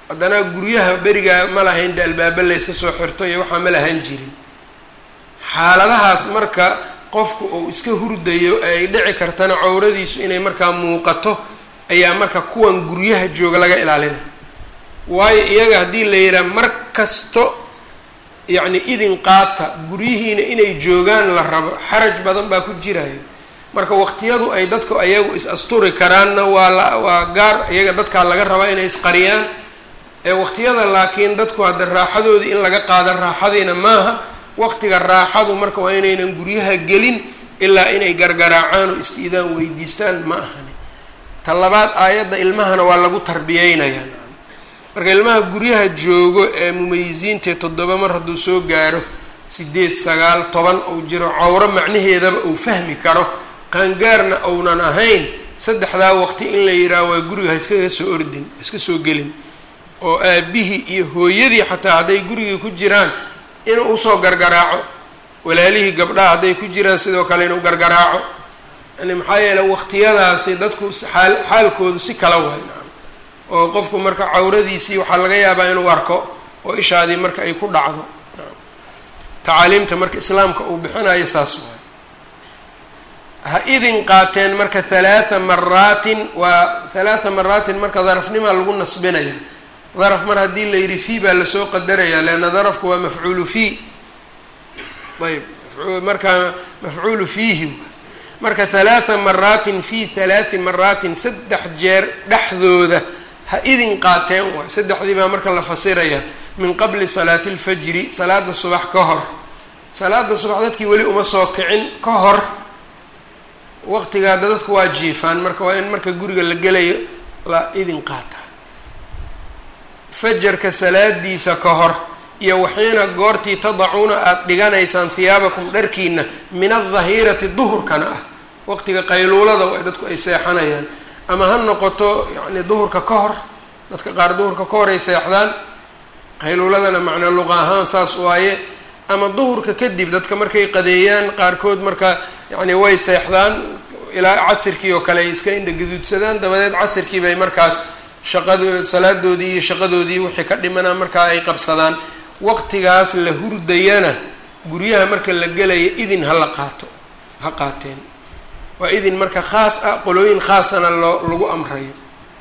haddana guryaha berigaa ma lahayn de albaaba layska soo xirto iyo waxaa ma lahaan jirin xaaladahaas marka qofku uu iska hurdayo ay dhici kartana cawradiisu inay markaa muuqato ayaa marka kuwan guryaha jooga laga ilaalinaya waayo iyaga haddii la yidhaha mar kasto yacni idin qaata guryihiina inay joogaan la rabo xaraj badan baa ku jirayo marka waqtiyadu ay dadku ayagu is asturi karaanna waa la waa gaar iyaga dadkaa laga rabaa inay isqariyaan ee waqtiyada laakiin dadku hadda raaxadoodii in laga qaada raaxadiina maaha waqtiga raaxadu marka waa inaynan guryaha gelin ilaa inay gargaraacaan oo istiidaan weydiistaan ma ahani ta labaad aayadda ilmahana waa lagu tarbiyeynayaa marka ilmaha guryaha joogo ee mumayisiintae toddoba mar hadduu soo gaaro sideed sagaal toban uu jiro cawro macnaheedaba uu fahmi karo qaangaarna uunan ahayn saddexdaa waqti in la yidhaaho waa guriga ha iskaga soo ordin ha iska soo gelin oo aabihii iyo hooyadii xataa hadday gurigii ku jiraan inuu usoo gargaraaco walaalihii gabdhaha hadday ku jiraan sidoo kale inuu gargaraaco yani maxaa yeele waqtiyadaasi dadku xaal xaalkoodu si kala waay oo qofku marka cawradiisii waxaa laga yaabaa inuu arko oo ishaadii marka ay ku dhacdo tacaaliimta marka islaamka uu bixinayo saas waay ha idin qaateen marka halaatha maraatin waa halaatha maraatin marka darafnimaa lagu nasbinaya daraf mar haddii la yidhi fii baa lasoo qadaraya leanna darafku waa mafcuulu fii ayb marka mafcuulu fiihi marka halaatha maraatin fi halaati maraatin saddex jeer dhexdooda ha idin qaateen waay saddexdii baa marka la fasiraya min qabli salaati اlfajri salaada subax ka hor salaada subax dadkii weli uma soo kicin ka hor waqtigaada dadku waa jiifaan marka waa in marka guriga la gelayo la idin qaata fajarka salaadiisa ka hor iyo waxiina goortii tadacuuna aada dhiganaysaan hiyaabakum dharkiina min aldahirati duhurkana ah waqtiga qayluulada waa dadku ay seexanayaan ama ha noqoto yacni duhurka ka hor dadka qaar duhurka ka hor ay seexdaan qayluuladana macnaa luqa ahaan saas waaye ama duhurka kadib dadka markay qadeeyaan qaarkood marka yacni way seexdaan ilaa casirkii oo kale ay iska indhaguduudsadaan dabadeed casirkii bay markaas shaqado salaadoodii iyo shaqadoodii wixii ka dhimanaa markaa ay qabsadaan waqtigaas la hurdayana guryaha marka la gelaya idin ha la qaato ha qaateen waa idin marka khaas ah qolooyin khaasana loo lagu amrayo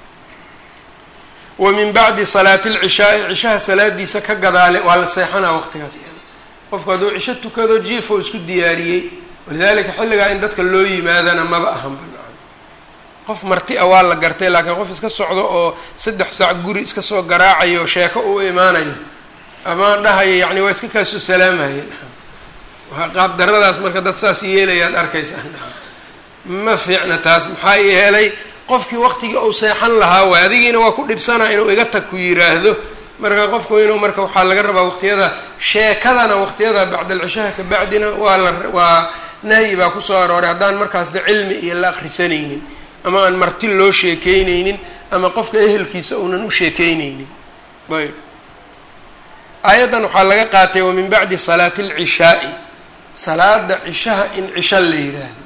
wa min bacdi salaati lcishaai cishaha salaadiisa ka gadaale waa la seexanaa waqtigaas qofku hadduu cisho tukado jiif oo isku diyaariyey walidalika xilligaa in dadka loo yimaadana maba ahan banaan qof marti a waa la gartay laakiin qof iska socdo oo saddex saac guri iska soo garaacayo sheeko u imaanayo ama dhahayo yacni waa iska kaasoo salaamaya qaab daradaas marka dad saas yeelayaad arkaysaa ma fiicna taas maxaa yeelay qofkii waqtigii uu seexan lahaa waay adigiina waa ku dhibsanaa inuu iga tag ku yiraahdo marka qofku inuu marka waxaa laga rabaa waqtiyada sheekadana waqtiyada bacdalcishaha ka bacdina waa la waa nahyi baa kusoo arooray haddaan markaas de cilmi iyo la akrisanaynin ama aan marti loo sheekeyneynin ama qofka ehelkiisa uunan u sheekeyneynin ayb aayaddan waxaa laga qaatay wa min bacdi salaati alcishaai salaada cishaha in cisho la yiraahdo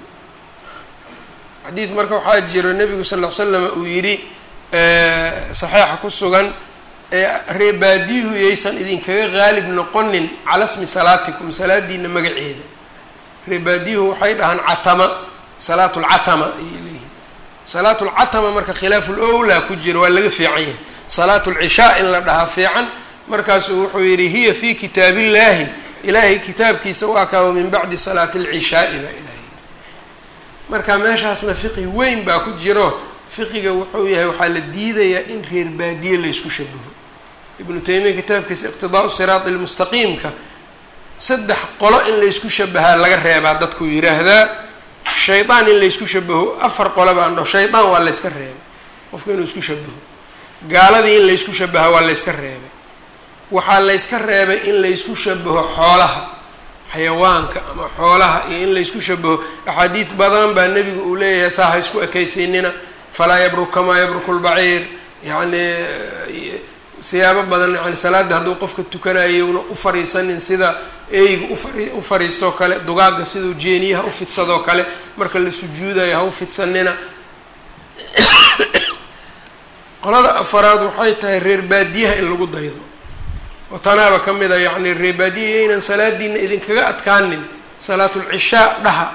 xadiid marka waxaa jiro nebigu sal l slam uu yidhi saxiixa ku sugan reebaadiyuhu yaysan idinkaga qaalib noqonin cala smi salaatikum salaadiina magaceeda reebaadiyuhu waxay dhahaan catama salaat lcatama ayay leeyihin salaat lcatama marka khilaafu lowlaa ku jiro waa laga fiican yahay salaat lcishaa in la dhahaa fiican markaasuu wuxuu yidhi hiya fi kitaab illahi ilaahay kitaabkiisa waa kaa min bacdi salaati alcishaai baa ilahay marka meeshaasna fiqi weyn baa ku jiro fiqiga wuxuu yahay waxaa la diidayaa in reer baadiye laysku shabaho ibnu taymiya kitaabkiisa iqtidaau siraati lmustaqiimka saddex qolo in laysku shabahaa laga reebaa dadkuu yidhaahdaa shaydaan in laysku shabaho afar qolo baan dhaho shaydaan waa layska reebay qofka inuu isku shabaho gaaladii in laysku shabahaa waa layska reebay waxaa layska reebay in laysku shabaho xoolaha xayawaanka ama xoolaha iyo in laysku shabaho axaadiid badan baa nebigu uu leeyahay saa ha isku ekaysiinina falaa yabruk kamaa yabruku lbaciir yacni siyaabo badan yani salaada hadduu qofka tukanayo una u fariisanin sida eyga ufari u fariistoo kale dugaagga siduu jeeniyaha u fidsadoo kale marka la sujuudayo ha u fidsanina qolada afaraad waxay tahay reer baadiyaha in lagu daydo oo tanaaba ka mid a yacni reer baadiyaha inaan salaadiina idinkaga adkaanin salaatulcishaa dhaha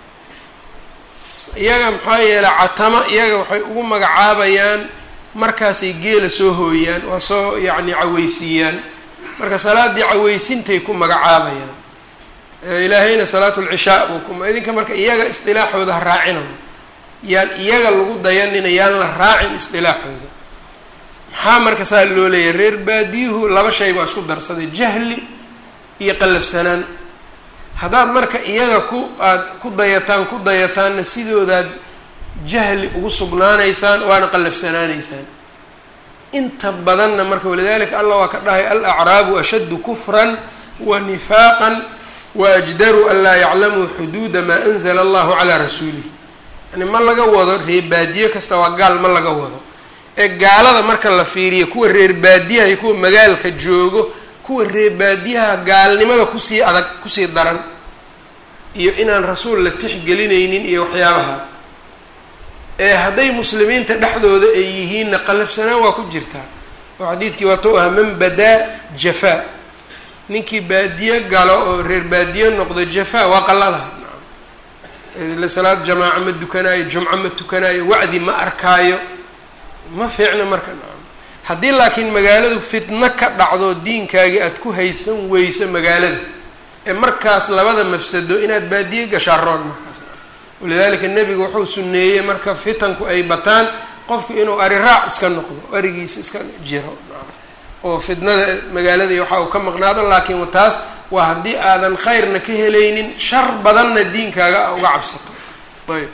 iyaga maxaa yeelay catamo iyaga waxay ugu magacaabayaan markaasay geela soo hooyaan waa soo yacni caweysiiyaan marka salaaddii caweysiintay ku magacaabayaan ilaahayna salaatulcishaa buu ku idinka marka iyaga isdilaaxooda ha raacinayo yaan iyaga lagu dayanina yaan la raacin isdilaaxooda maxaa marka saa loo leeyahay reer baadiyuhu laba shay baa isku darsaday jahli iyo qallafsanaan haddaad marka iyaga ku aada ku dayataan ku dayataanna sidoodaad jahli ugu sugnaanaysaan waana qallafsanaanaysaan inta badanna marka walidalika allah waa ka dhahay alacraabu ashaddu kufran wa nifaaqan wa ajdaru an laa yaclamuu xuduuda maa anzala allahu calaa rasuulihi yani ma laga wado reer baadiye kasta waa gaal ma laga wado ee gaalada marka la fiiriyo kuwa reer baadiyaha iyo kuwa magaalka joogo kuwa reer baadiyaha gaalnimada kusii adag kusii daran iyo inaan rasuul la tixgelinaynin iyo waxyaabaha ee hadday muslimiinta dhexdooda ay yihiinna qalafsanaan waa ku jirtaa oo xadiidkii waatou ahaa man badaa jafaa ninkii baadiye galo oo reer baadiye noqdo jafaa waa qaladaha salaad jamaaco ma dukanaayo jumco ma tukanaayo wacdi ma arkaayo ma fiicna marka nacam haddii laakiin magaaladu fitno ka dhacdo diinkaagii aada ku haysan weyso magaalada ee markaas labada mafsado inaad baadiye gashaa roon markaas walidaalika nebigu wuxuu suneeyey marka fitanku ay bataan qofku inuu ari raac iska noqdo arigiisa iska jiro oo fitnada magaalada iyo waxa uu ka maqnaado laakiin taas waa haddii aadan khayrna ka helaynin shar badanna diinkaaga uga cabsato ayb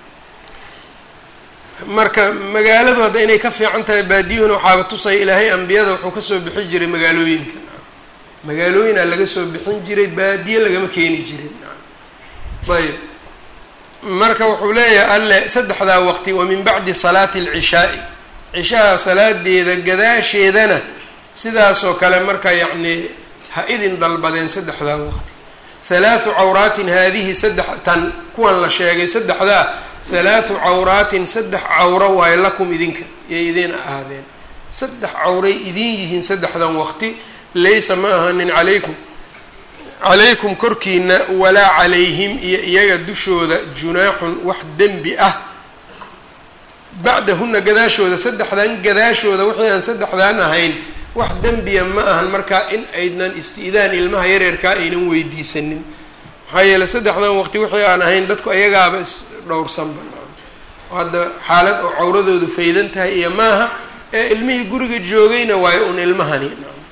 marka magaaladu hadda inay ka fiican tahay baadiyuhuna waxaaba tusaya ilaahay ambiyada wuxuu kasoo bixin jiray magaalooyinka magaalooyinaa laga soo bixin jiray baadiye lagama keeni jirin ayb marka wuxuu leeyahay alle saddexdaa waqti wa min bacdi salaati alcishaai cishaha salaadeeda gadaasheedana sidaasoo kale marka yacni ha idin dalbadeen saddexdaa waqti halaathu cawraatin haadihi saddex tan kuwan la sheegay saddexdaa halaathu cawraatin saddex cawro waayo lakum idinka yay idiin ahaadeen saddex cawray idin yihiin saddexdan waqti laysa ma ahanin calaykum calaykum korkiina walaa calayhim iyo iyaga dushooda junaaxun wax dembi ah bacdahuna gadaashooda saddexdan gadaashooda wixii aan saddexdaan ahayn wax dembiya ma ahan markaa in aydnan isti-daan ilmaha yareerkaa aynan weydiisanin maxaa yeeley saddexdan waqti wixii aan ahayn dadku ayagaaba is dhowrsanba oo hadda xaalad oo cawradoodu faydan tahay iyo maaha ee ilmihii guriga joogayna waayo un ilmahani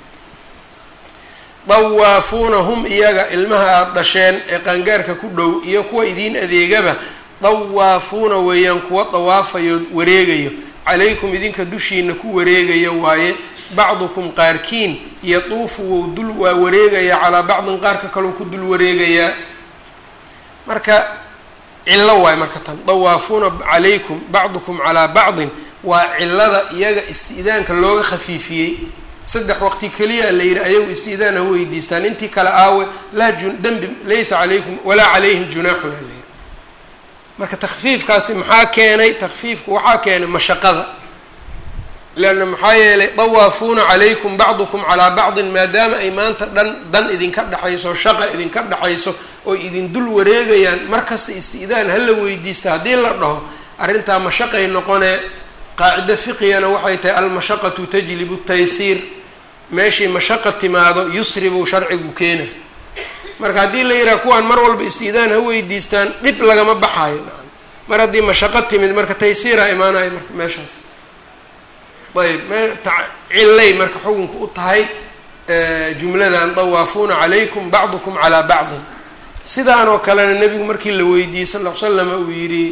dawaafuuna hum iyaga ilmaha aada dhasheen ee qaangaarka ku dhow iyo kuwa idiin adeegaba dawaafuuna weeyaan kuwa dawaafayo wareegayo calaykum idinka dushiina ku wareegayo waaye bacdukum qaarkiin yatuufu wou dul waa wareegayaa calaa bacdin qaarka kaleu ku dul wareegayaa marka cillo waayo marka tan dawaafuuna calaykum bacdukum calaa bacdin waa cilada iyaga isti'daanka looga khafiifiyey saddex waqti keliya la yidhi ayagu isti'daan ha weydiistaan intii kale aawe laa ju dembi laysa calaykum walaa calayhim junaaxun ha layidhi marka takfiifkaasi maxaa keenay takfiifku waxaa keenay mashaqada leanna maxaa yeelay dawaafuuna calaykum bacdukum calaa bacdin maadaama ay maanta dhan dan idinka dhexayso shaqa idinka dhexayso oo idin dul wareegayaan markasta isti'daan hala weydiista haddii la dhaho arrintaa mashaqay noqonee qaacido fiqigana waxay tahay almashaqatu tajlibu taysiir meeshii mashaqa timaado yusri buu sharcigu keenay marka haddii la yidhaha kuwaan mar walba isti'daan ha weydiistaan dhib lagama baxaayo mar haddii mashaqo timid marka taysiiraa imaanayo marka meeshaas ayb cilay marka xukunka u tahay jumladan dawaafuuna calaykum bacdukum calaa bacdin sidaan oo kalena nebigu markii la weydiiyey sal l slam uu yidhi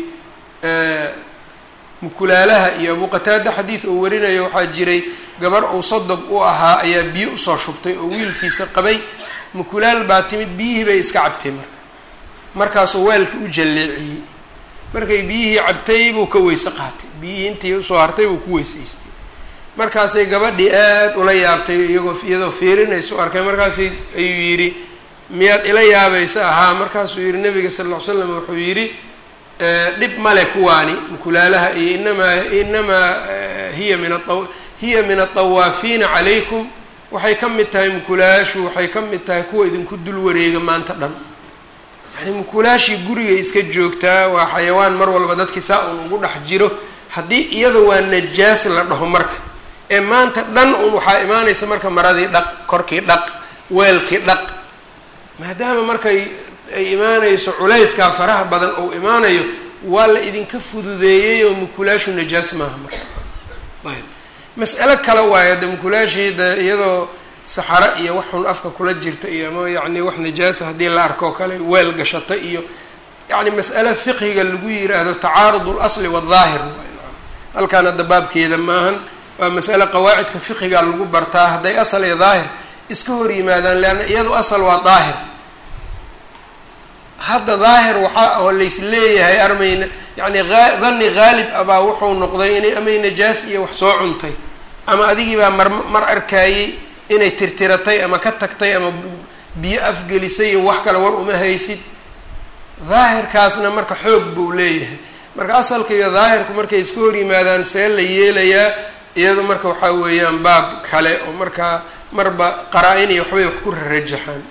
mukulaalaha iyo abu qataada xadiid uu warinayo waxaa jiray gabar uu sadog u ahaa ayaa biyo usoo shubtay oo wiilkiisa qabay mukulaal baa timid biyihii bay iska cabtay marka markaasuu weelkii u jalleeciyey markay biyihii cabtay buu ka weyse qaatay biyihii intii usoo hartay buu ku weysaystay markaasay gabadhii aada ula yaabtay iyagoo iyadoo fiirinaysa u arkay markaasay ayuu yidhi miyaad ila yaabaysa ahaa markaasuu yihi nabiga sal ll ly slam wuxuu yidhi dhib male kuwaani mukulaalaha iyo inamaa inamaa hiya min a hiya min atawaafiina calaykum waxay ka mid tahay mukulaashu waxay ka mid tahay kuwa idinku dul wareega maanta dhan yani mukulaashii gurigay iska joogtaa waa xayawaan mar walba dadkii saa un ugu dhex jiro haddii iyada waa najaas la dhaho marka ee maanta dhan un waxaa imaanaysa marka maradii dhaq korkii dhaq weelkii dhaq maadaama markay ay imaanayso culayskaa faraha badan uu imaanayo waa la idinka fududeeyey oo mukulaashu najaas maaha marka ayb mas'alo kale waayo de mukulaashii de iyadoo saxaro iyo wax xun afka kula jirta iyo ama yacni wax najaasa haddii la arko kale weel gashata iyo yacni mas'alo fiqhiga lagu yiraahdo tacaarud اlasli wاdaahir halkaan hadda baabkeeda maahan waa mas'ale qawaacidka fiqhiga lagu bartaa hadday asal iyo daahir iska hor yimaadaan leanna iyadu asal waa daahir hadda daahir waxaa oo lays leeyahay armayna yacni aa dani haalib abaa wuxuu noqday inay amay najaas iyo wax soo cuntay ama adigii baa mar mar arkaayey inay tirtiratay ama ka tagtay ama biyo afgelisay iyo wax kale war uma haysid daahirkaasna marka xoog buu leeyahay marka asalka iyo daahirku markay iska hor yimaadaan see la yeelayaa iyadu marka waxaa weeyaan baab kale oo markaa marba qaraa-in iyo waxbay wax ku rarajaxaan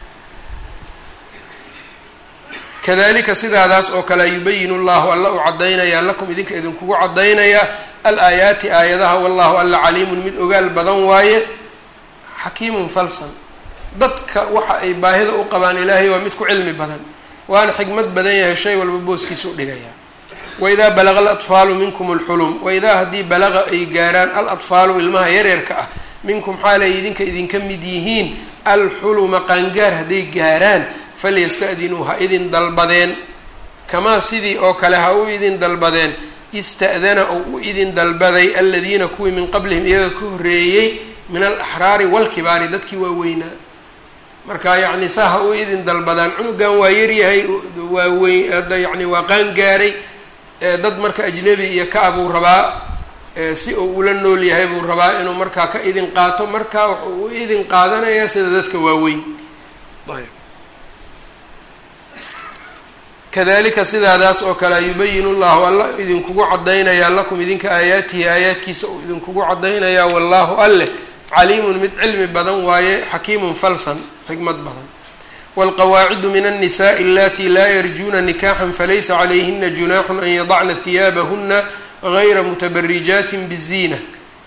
kadalika sidaadaas oo kale yubayinu llahu alla u caddaynayaa lakum idinka idinkugu caddaynayaa al-aayaati aayadaha wallahu alla caliimun mid ogaal badan waaye xakiimun falsan dadka waxa ay baahida u qabaan ilaahay waa mid ku cilmi badan waana xikmad badan yahay shay walba booskiisa u dhigaya waidaa balaga alatfaalu minkum alxulum waidaa haddii balaga ay gaaraan alatfaalu ilmaha yareerka ah minkum xaalay idinka idinka mid yihiin alxuluma qaangaar hadday gaaraan falyasta'dinuu ha idin dalbadeen kamaa sidii oo kale ha u idin dalbadeen ista'dana oo u idin dalbaday aladiina kuwii min qablihim iyaga ka horreeyey min alaxraari walkibaari dadkii waaweynaa marka yacni saa ha u idin dalbadaan cunugan waa yaryahay waa weyn hadda yacni waa qaan gaaray dad marka ajnebi iyo ka buu rabaa si uu ula nool yahay buu rabaa inuu markaa ka idin qaato marka wuxuu u idin qaadanayaa sida dadka waaweyn ayb kadalika sidaadaas oo kale yubayinu llahu alla idinkugu caddaynayaa lakum idinka aayaatihi aayaadkiisa uu idinkugu caddaynayaa wallahu alleh caliimun mid cilmi badan waaye xakiimun falsan xikmad badan wاlqawaacidu min الnisaءi alati laa yarjuuna nikaxا falaysa calayhina junaaxu an yadacna hiyaabahuna gayra mutabarijaatin bالziina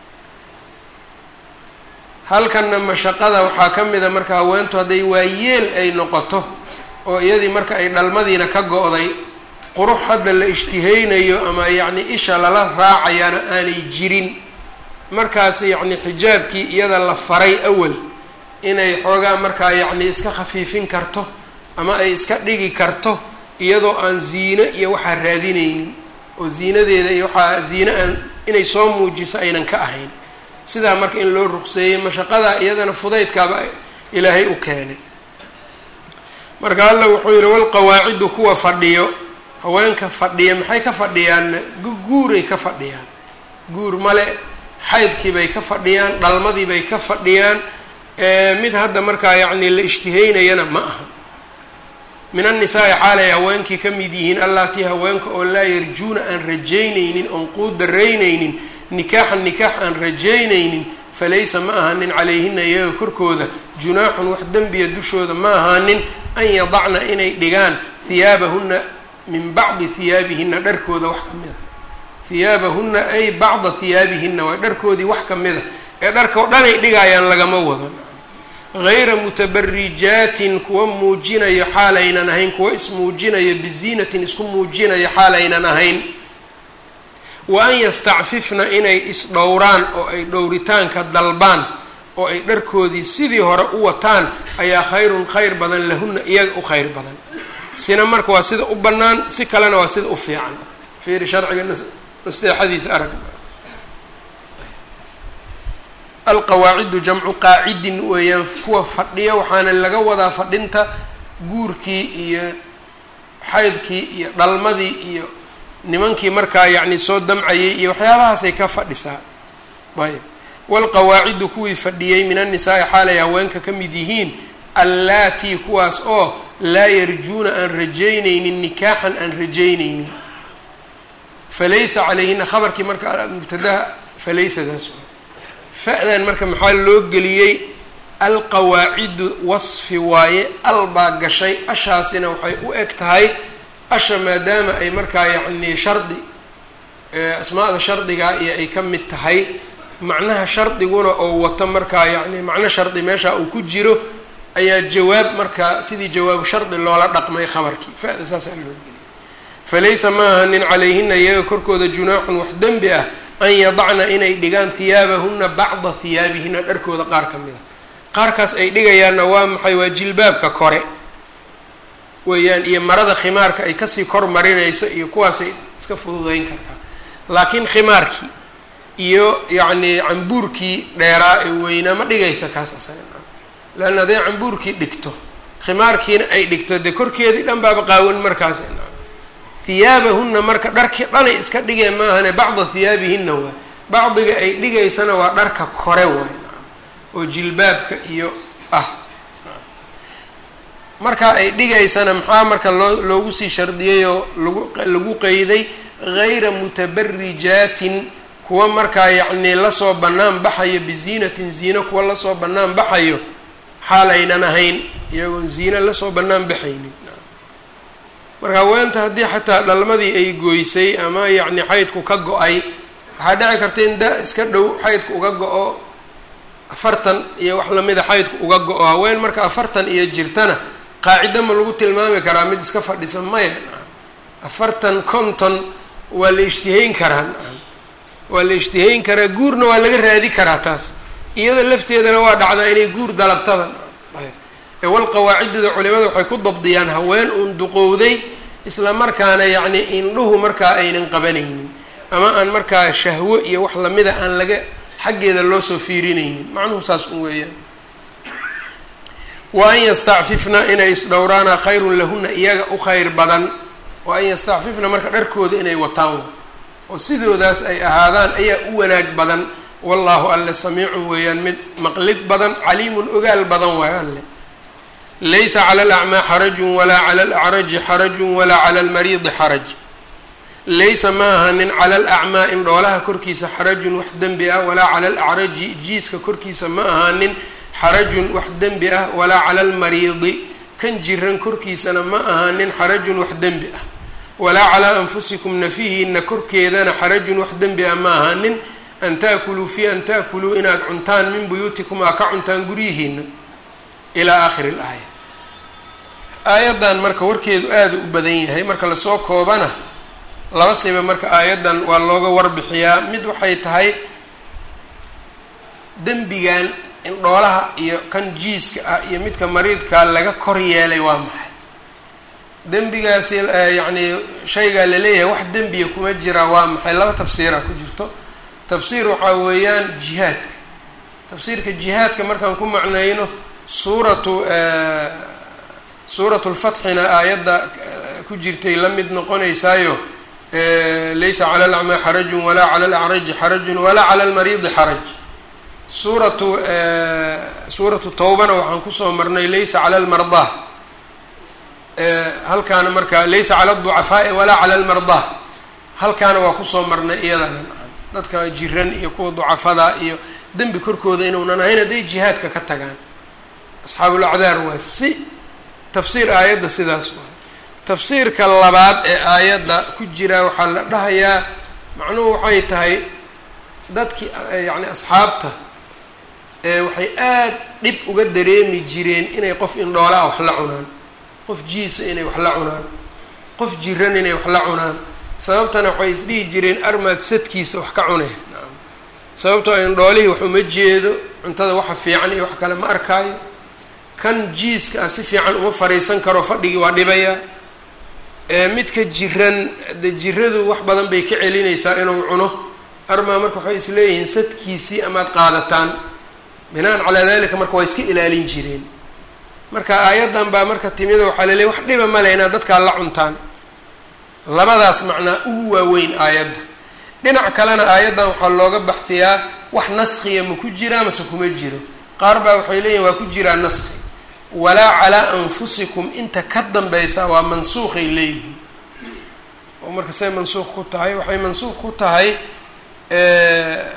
halkana mashaqada waxaa ka mida marka haweentu hadday waayeel ay noqoto oo iyadii marka ay dhalmadiina ka go-day qurux hadda la ishtihaynayo ama yacni isha lala raacayaana aanay jirin markaas yacni xijaabkii iyada la faray awal inay xoogaa markaa yacni iska khafiifin karto ama ay iska dhigi karto iyadoo aan ziine iyo waxaa raadinaynin oo ziinadeeda iyo waxaa ziine aan inay soo muujiso aynan ka ahayn sidaa marka in loo ruqseeyey mashaqadaa iyadana fudaydkaaba ilaahay u keenay marka alla wuxuu yihi walqawaacidu kuwa fadhiyo haweenka fadhiya maxay ka fadhiyaanna guuray ka fadhiyaan guur male xaydkiibay ka fadhiyaan dhalmadiibay ka fadhiyaan mid hadda markaa yacni la ishtihaynayana ma aha min annisaai xaalay haweenkii ka mid yihiin allatii haweenka oo laa yarjuuna aan rajaynaynin oon quudaraynaynin nikaaxan nikaax aan rajaynaynin falaysa ma ahaanin calayhina iyaga korkooda junaaxun wax dembiya dushooda ma ahaanin an yadacna inay dhigaan hiyaabahunna min bacdi hiyaabihina dharkooda wax ka mida hiyaabahunna ay bacda hiyaabihina waa dharkoodii wax ka mida ee dharka o dhanay dhigaayaan lagama wado gayra mutabarijaatin kuwa muujinayo xaalaynan ahayn kuwa ismuujinayo biziinatin isku muujinayo xaalaynan ahayn wa an yastacfifna inay isdhowraan oo ay dhowritaanka dalbaan oo ay dharkoodii sidii hore u wataan ayaa khayrun khayr badan lahunna iyaga u khayr badan sina marka waa sida u bannaan si kalena waa sida u fiican fiiri sharciga nasteexadiisa arag alqawaacidu jamcu qaacidin weeyaan kuwa fadhiya waxaana laga wadaa fadhinta guurkii iyo xaydkii iyo dhalmadii iyo nimankii markaa yacni soo damcayay iyo waxyaabahaasay ka fadhisaa ayb waalqawaacidu kuwii fadhiyey min annisaai xaalay haweenka ka mid yihiin allaatii kuwaas oo laa yarjuuna aan rajaynaynin nikaaxan aan rajaynaynin falaysa calayhina khabarkii marka mubtadaha falaysadaas fa-dan marka maxaa loo geliyey alqawaacidu wasfi waaye al baa gashay ashaasina waxay u eg tahay asha maadaama ay markaa yacni shardi asmaada shardigaa iyo ay ka mid tahay macnaha shardiguna oo wato markaa yacni macno shardi meesha uu ku jiro ayaa jawaab markaa sidii jawaabu shardi loola dhaqmay khabarkii fa-da saasaa loo geliyay falaysa ma ahanin calayhina iyaga korkooda junaaxun wax dembi ah an yadacna inay dhigaan hiyaabahuna bacda hiyaabihina dharkooda qaar ka mid a qaarkaas ay dhigayaanna waa maxay waa jilbaabka kore weeyaan iyo marada khimaarka ay kasii kor marinayso iyo kuwaasay iska fududeyn kartaa laakiin khimaarkii iyo yacni cambuurkii dheeraa ee weynaa ma dhigaysa kaas asaga leanna hadday cambuurkii dhigto khimaarkiina ay dhigto dee korkeedii dhan baaba qaawan markaas hiyaabahunna marka dharkii dhanay iska dhigeen maahane bacda hiyaabihinna waay bacdiga ay dhigaysana waa dharka kore waay oo jilbaabka iyo ah marka ay dhigaysana maxaa marka loo loogu sii shardiyey oo lagu lagu qeyday gayra mutabarijaatin kuwa markaa yacnii lasoo bannaan baxayo biziinatin ziino kuwa lasoo bannaan baxayo xaal aynan ahayn iyagoon ziino lasoo bannaan baxaynin marka haweenta haddii xataa dhalmadii ay goysay ama yacni xaydku ka go-ay waxaa dhici karta in da iska dhow xaydku uga go-o afartan iyo wax lamida xaydku uga go-o haween marka afartan iyo jirtana qaacido ma lagu tilmaami karaa mid iska fadhisa maya afartan konton waa la ishtihayn karaa waa la ishtihayn karaa guurna waa laga raadi karaa taas iyada lafteedana waa dhacdaa inay guur dalabtaba ewal qawaacidada culimada waxay ku dabdiyaan haween uun duqowday isla markaana yacni indhuhu markaa aynan qabanaynin ama aan markaa shahwo iyo wax lamida aan laga xaggeeda loo soo fiirinaynin macnuhu saas un weeyaan wa an yastacfifna inay isdhowraana khayrun lahuna iyaga u khayr badan wa an yastacfifna marka dharkooda inay wataan oo sidoodaas ay ahaadaan ayaa u wanaag badan wallaahu alle samiicun weeyaan mid maqlid badan caliimun ogaal badan waayo alle laysa cala alacmaa xarajun walaa cala alacraji xarajun walaa cala almariidi xaraj laysa ma ahanin cala alacmaa in dhoolaha korkiisa xarajun wax dembi ah walaa cala alacraji jiiska korkiisa ma ahaanin xarajun wax dembi ah walaa cala almariidi kan jiran korkiisana ma ahaanin xarajun wax dembi ah walaa calaa anfusikum nafihiina korkeedana xarajun wax dembi ah ma ahaanin an taakuluu fi an taakuluu inaad cuntaan min buyuutikum aa ka cuntaan guryihiina ilaa aakhiri laaya aayaddan marka warkeedu aada u badan yahay marka lasoo koobana laba siba marka aayaddan waa looga warbixiyaa mid waxay tahay dembigan in dhoolaha iyo kan jiiska ah iyo midka mariidkaa laga kor yeelay waa maxay dembigaasi yacni shaygaa laleeyahay wax dembiya kuma jira waa maxay laba tafsiira ku jirto tafsiir waxaa weeyaan jihaadka tafsiirka jihaadka markaan ku macnayno suuratu suuratu lfatxina aayadda ku jirtay la mid noqonaysaayo laysa cala alacmaa xarajun walaa cala alacraji xarajun walaa cala almariidi xaraj suuratu suuratu tawbana waxaan kusoo marnay laysa cala almardaa halkaana marka laysa cala alducafaa'i walaa cala almardaa halkaana waa kusoo marnay iyadana dadka jiran iyo kuwa ducafada iyo dembi korkooda inuunan ahayn hadday jihaadka ka tagaan asxaabulacdaar waa si tafsiir aayadda sidaas waay tafsiirka labaad ee aayadda ku jira waxaa la dhahayaa macnuhu waxay tahay dadkii yacni asxaabta waxay aad dhib uga dareemi jireen inay qof indhoolaa wax la cunaan qof jiisa inay wax la cunaan qof jiran inay wax la cunaan sababtana waxay isdhihi jireen armaad sadkiisa wax ka cunay sababtoo indhoolihii wax uma jeedo cuntada waxa fiican iyo wax kale ma arkaayo kan jiiska ah si fiican uma fariisan karo fadhigii waa dhibayaa midka jiran de jiradu wax badan bay ka celinaysaa inuu cuno armaa marka waxay isleeyihiin sadkiisii amaad qaadataan binaan calaa dalika marka waa iska ilaalin jireen marka aayaddan baa marka timida waxaa laleeyahy wax dhiba male inaad dadkaa la cuntaan labadaas macnaa ugu waaweyn aayadda dhinac kalena aayaddan waxaa looga baxfiyaa wax naskiya ma ku jiraa mase kuma jiro qaar baa waxay leeyihin waa ku jiraa naski walaa calaa anfusikum inta ka dambaysa waa mansuuqay leeyihiin oo marka say mansuuq ku tahay waxay mansuuq ku tahay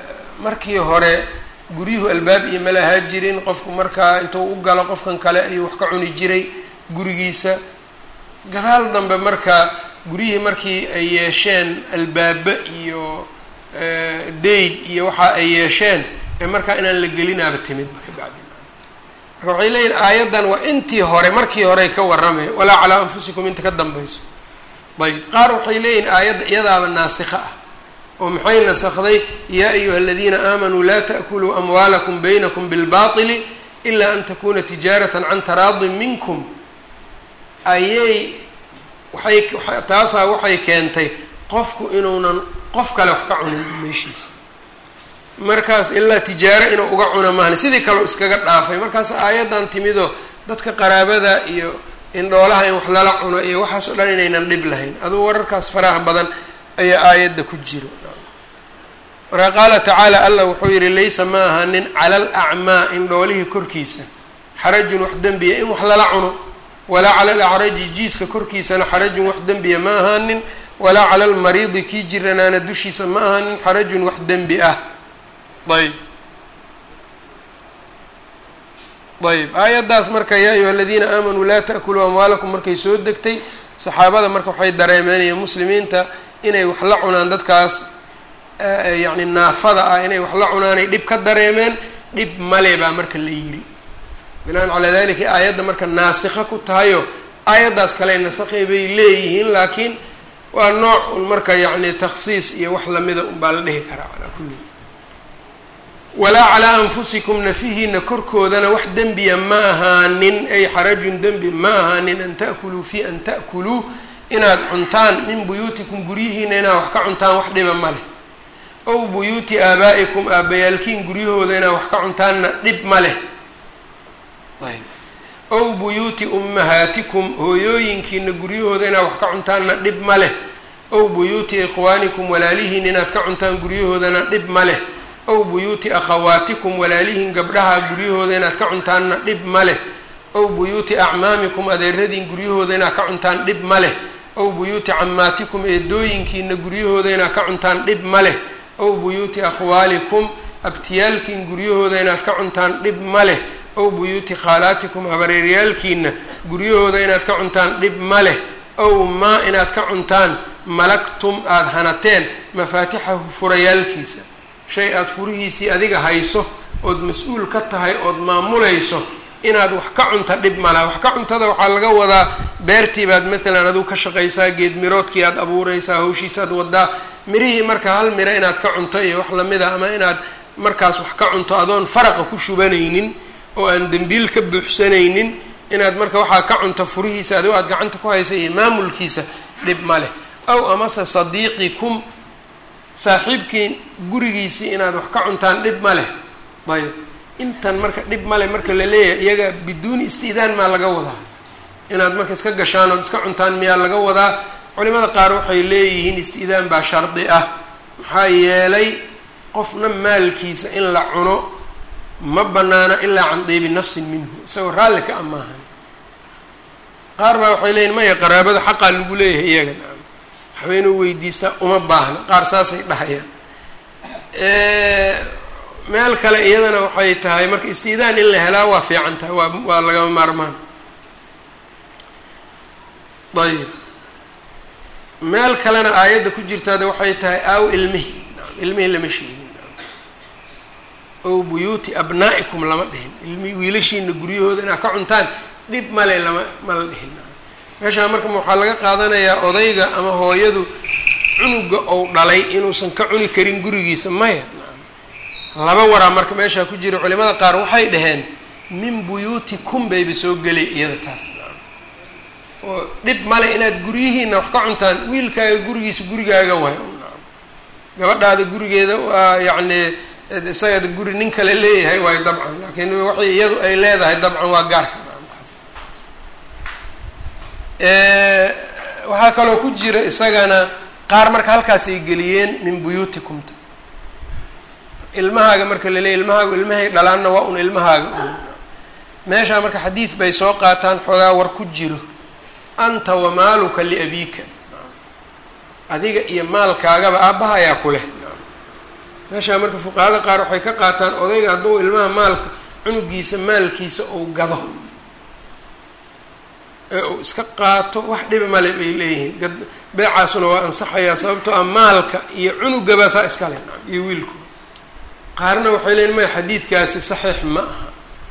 markii hore guryuhu albaab iyo ma lahaa jirin qofku markaa intuu u galo qofkan kale ayuu wax ka cuni jiray gurigiisa gadaal dambe marka guryihii markii ay yeesheen albaaba iyo dayd iyo waxa ay yeesheen ee markaa inaan la gelinaaba timid ka bacdi marka waxay leeyihin aayaddan waa intii hore markii horey ka warramay walaa calaa anfusikum inta ka dambayso ayb qaar waxay leeyihin aayadda iyadaaba naasikha ah oo maxay nasakday yaa ayuha aladiina aamanuu laa ta'kuluu amwaalakum baynakum bilbaطili ila an takuna tijaaratan can taraadin minkum ayay waxay taasaa waxay keentay qofku inuunan qof kale wax ka cunin meeshiisa markaas ilaa tijaaro inuu uga cuna mahani sidii kaleo iskaga dhaafay markaas aayaddan timidoo dadka qaraabada iyo indhoolaha in wax lala cuno iyo waxaas oo dhan inaynan dhib lahayn aduu wararkaas faraha badan ayaa aayadda ku jiro marka qaala tacaala allah wuxuu yihi laysa ma ahanin cala alacmaa indhoolihii korkiisa xarajun wax dembiya in wax lala cuno walaa cala alacraji jiiska korkiisana xarajun wax dembiya ma ahaanin walaa cala almariidi kii jiranaana dushiisa ma ahaanin xarajun wax dembi ah ayb ayb aayaddaas marka yaa ayuha aladiina aamanuu laa ta'kuluu amwaalakum markay soo degtay saxaabada marka waxay dareemeenaya muslimiinta inay wax la cunaan dadkaas yacni naafada ah inay wax la cunaanay dhib ka dareemeen dhib male baa marka la yiri binaan calaa dalika aayadda marka naasikha ku tahayo aayaddaas kale nasakhay bay leeyihiin laakiin waa nooc un marka yacni takhsiis iyo wax lamida un baa la dhihi karaa calaa kulli walaa calaa anfusikum nafihiina korkoodana wax dembiya ma ahaanin ay xarajun dembi ma ahaanin an ta'kuluu fi an ta'kuluu inaad cuntaan min buyuutikum guryihiina inaad wax ka cuntaan wax dhiba ma leh ow buyuuti aabaa'ikum aabbayaalkiin guryahooda inaad wax ka cuntaanna dhib ma leh ow buyuuti ummahaatikum hooyooyinkiina guryahooda inaad wax ka cuntaanna dhib ma leh ow buyuuti ikhwaanikum walaalihiin inaad ka cuntaan guryahoodana dhib ma leh ow buyuuti akhawaatikum walaalihiin gabdhaha guryahooda inaad ka cuntaanna dhib ma leh ow buyuuti acmaamikum adeeradiin guryahooda inaad ka cuntaan dhib ma leh ow buyuuti cammaatikum eedooyinkiina guryahooda inaad ka cuntaan dhib ma leh ow buyuuti akhwaalikum abtiyaalkiin guryahooda inaad ka cuntaan dhib ma leh ow buyuuti khaalaatikum habareeryaalkiina guryahooda inaad ka cuntaan dhib ma leh ow maa inaad ka cuntaan malagtum aada hanateen mafaatixahu furayaalkiisa shay aada furihiisii adiga hayso ood mas-uul ka tahay ood maamulayso inaad wax ka cunta dhib malaha wax ka cuntada waxaa laga wadaa beertii baad maalan adigu ka shaqaysaa geed miroodkii aad abuureysaa hawshiisaad wadaa mirihii marka hal miro inaad ka cunto iyo wax lamida ama inaad markaas wax ka cunto adoon faraqa ku shubanaynin oo aan dembiil ka buuxsanaynin inaad marka waxaa ka cunto furihiisa adigo aad gacanta ku haysa iyo maamulkiisa dhib ma leh aw amase sadiiqikum saaxiibkii gurigiisii inaad wax ka cuntaan dhib ma leh ayb intan marka dhib male marka la leeyahay iyaga biduuni isti'daan maa laga wadaa inaad marka iska gashaan ood iska cuntaan miyaa laga wadaa culimada qaar waxay leeyihiin isti'daan baa shardi ah maxaa yeelay qofna maalkiisa in la cuno ma banaana ilaa can diibi nafsin minhu isagoo raalli ka amaahan qaar baa waxay leeyihin maya qaraabada xaqaa lagu leeyahay iyaga nacam waxba inuu weydiistaa uma baahna qaar saasay dhahayaan meel kale iyadana waxay tahay marka istiidaan in la helaa waa fiican tahay waa waa lagama maarmaan ayib meel kalena aayadda ku jirtaade waxay tahay aaw ilmihi ilmihii lama sheegin ow buyuuti abnaa'ikum lama dhihin ilmi wiilashiina guryahooda inaad ka cuntaan dhib male lama mala dhihin meeshaa marka waxaa laga qaadanayaa odayga ama hooyadu cunuga ou dhalay inuusan ka cuni karin gurigiisa maya laba waraa marka meeshaa ku jira culimada qaar waxay dhaheen min buyuutikum bayba soo gelay iyada taas oo dhib male inaad guryihiina wax ka cuntaan wiilkaaga gurigiisa gurigaaga waay gabadhaada gurigeeda waa yacni isagada guri nin kale leeyahay waayo dabcan laakiin waxay iyadu ay leedahay dabcan waa gaarka kaas waxaa kaloo ku jira isagana qaar marka halkaas ay geliyeen min buyuutikumta ilmahaaga marka la leeyay ilmahaaga ilmahay dhalaanna waa un ilmahaaga un meeshaa marka xadiid bay soo qaataan xoogaa war ku jiro anta wa maaluka liabiika adiga iyo maalkaagaba aabbaha ayaa ku leh meeshaa marka fuqahada qaar waxay ka qaataan odayga hadduu ilmaha maalka cunugiisa maalkiisa uu gado ee uu iska qaato wax dhibi male bay leeyihiin beecaasuna waa ansaxayaa sababtoo ah maalka iyo cunugaba saa iskale iyo wiilku qaarna waxay leeyiin maya xadiidkaasi saxiix ma aha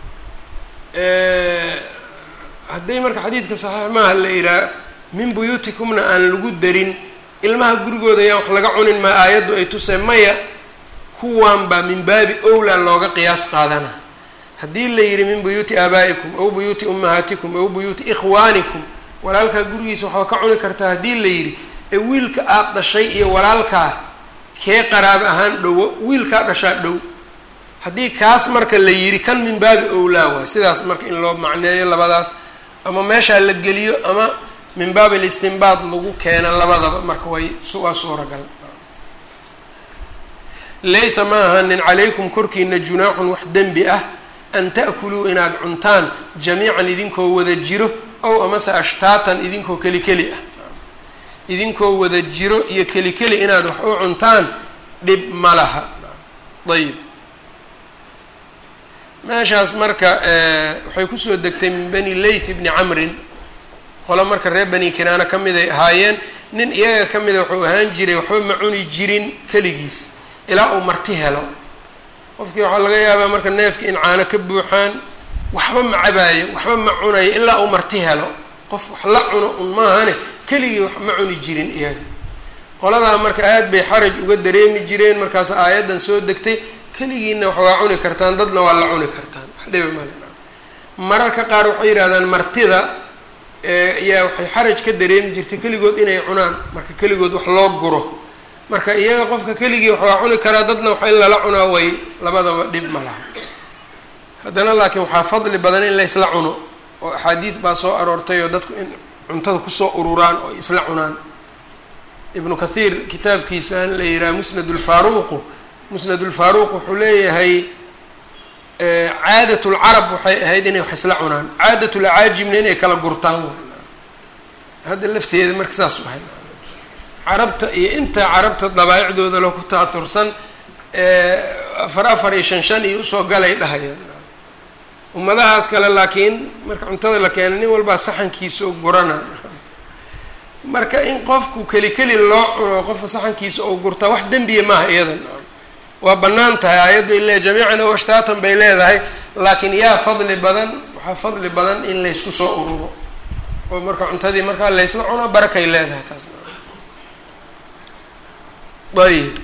hadday marka xadiidka saxiix maaha la yidhaha min buyuutikumna aan lagu darin ilmaha gurigooda ayaan wax laga cunin maa aayaddu ay tusee maya kuwan baa min baabi owlaa looga qiyaas qaadana haddii la yidhi min buyuuti aabaa'ikum aw buyuuti ummahaatikum aw buyuuti ikhwaanikum walaalkaa gurigiisa waxaa ka cuni kartaa haddii la yidhi ee wiilka aada dhashay iyo walaalkaa kee qaraabo ahaan dhowo wiilkaa dhashaa dhow haddii kaas marka la yidhi kan min baabi owlaa waay sidaas marka in loo macneeyo labadaas ama meeshaa la geliyo ama min baabi listinbaad lagu keena labadaba marka way waa suuragal laysa ma ahanin calaykum korkiina junaaxun wax dembi ah an ta'kuluu inaad cuntaan jamiican idinkoo wada jiro ow amase ashtaatan idinkoo keli keli ah idinkoo wada jiro iyo keli keli inaad wax u cuntaan dhib ma laha ayib meeshaas marka waxay kusoo degtay min bani layth bni camrin qolo marka reer bani kinaana ka mid ay ahaayeen nin iyaga ka mida wuxuu ahaan jiray waxba ma cuni jirin keligiis ilaa uu marti helo qofkii waxaa laga yaabaa marka neefki in caano ka buuxaan waxba ma cabaayo waxba ma cunayo ilaa uu marti helo qof wax la cuno un maahane keligii wax ma cuni jirin iyaga qoladaa marka aad bay xaraj uga dareemi jireen markaas aayaddan soo degtay keligiina wax waa cuni kartaan dadna waa la cuni kartaan wax dhiba male mararka qaar waxay yidhahdaan martida yaa waxay xaraj ka dareemi jirtay keligood inay cunaan marka keligood wax loo guro marka iyaga qofka keligii wax waa cuni karaa dadna wax in lala cunaa way labadaba dhib ma laha haddana laakiin waxaa fadli badan in la isla cuno oo axaadiid baa soo aroortay oo dadku in cuntada kusoo ururaan oo isla cunaan ibnu kathiir kitaabkiisaan la yihaha musnad ulfaaruuqu musnad ulfaaruuq wuxuu leeyahay caadat lcarab waxay ahayd inay wax isla cunaan caadat lacaajibna inay kala gurtaan hadda lafteeda marka saas u ahay carabta iyo inta carabta dabaa'icdooda lo ku ta'aursan afar afar iyo shan shan iyo usoo galay dhahayaan ummadahaas kale laakiin marka cuntada la keena nin walbaa saxankiisa oo gurana marka in qofku keli keli loo cuno qofka saxankiisa oo gurtaa wax dembiya maaha iyadan waa bannaan tahay aayaddu ile jamiican o ashtaatan bay leedahay laakiin yaa fadli badan waxaa fadli badan in laysku soo ururo oo marka cuntadii markaa laysla cuno barakay leedahay taas ayib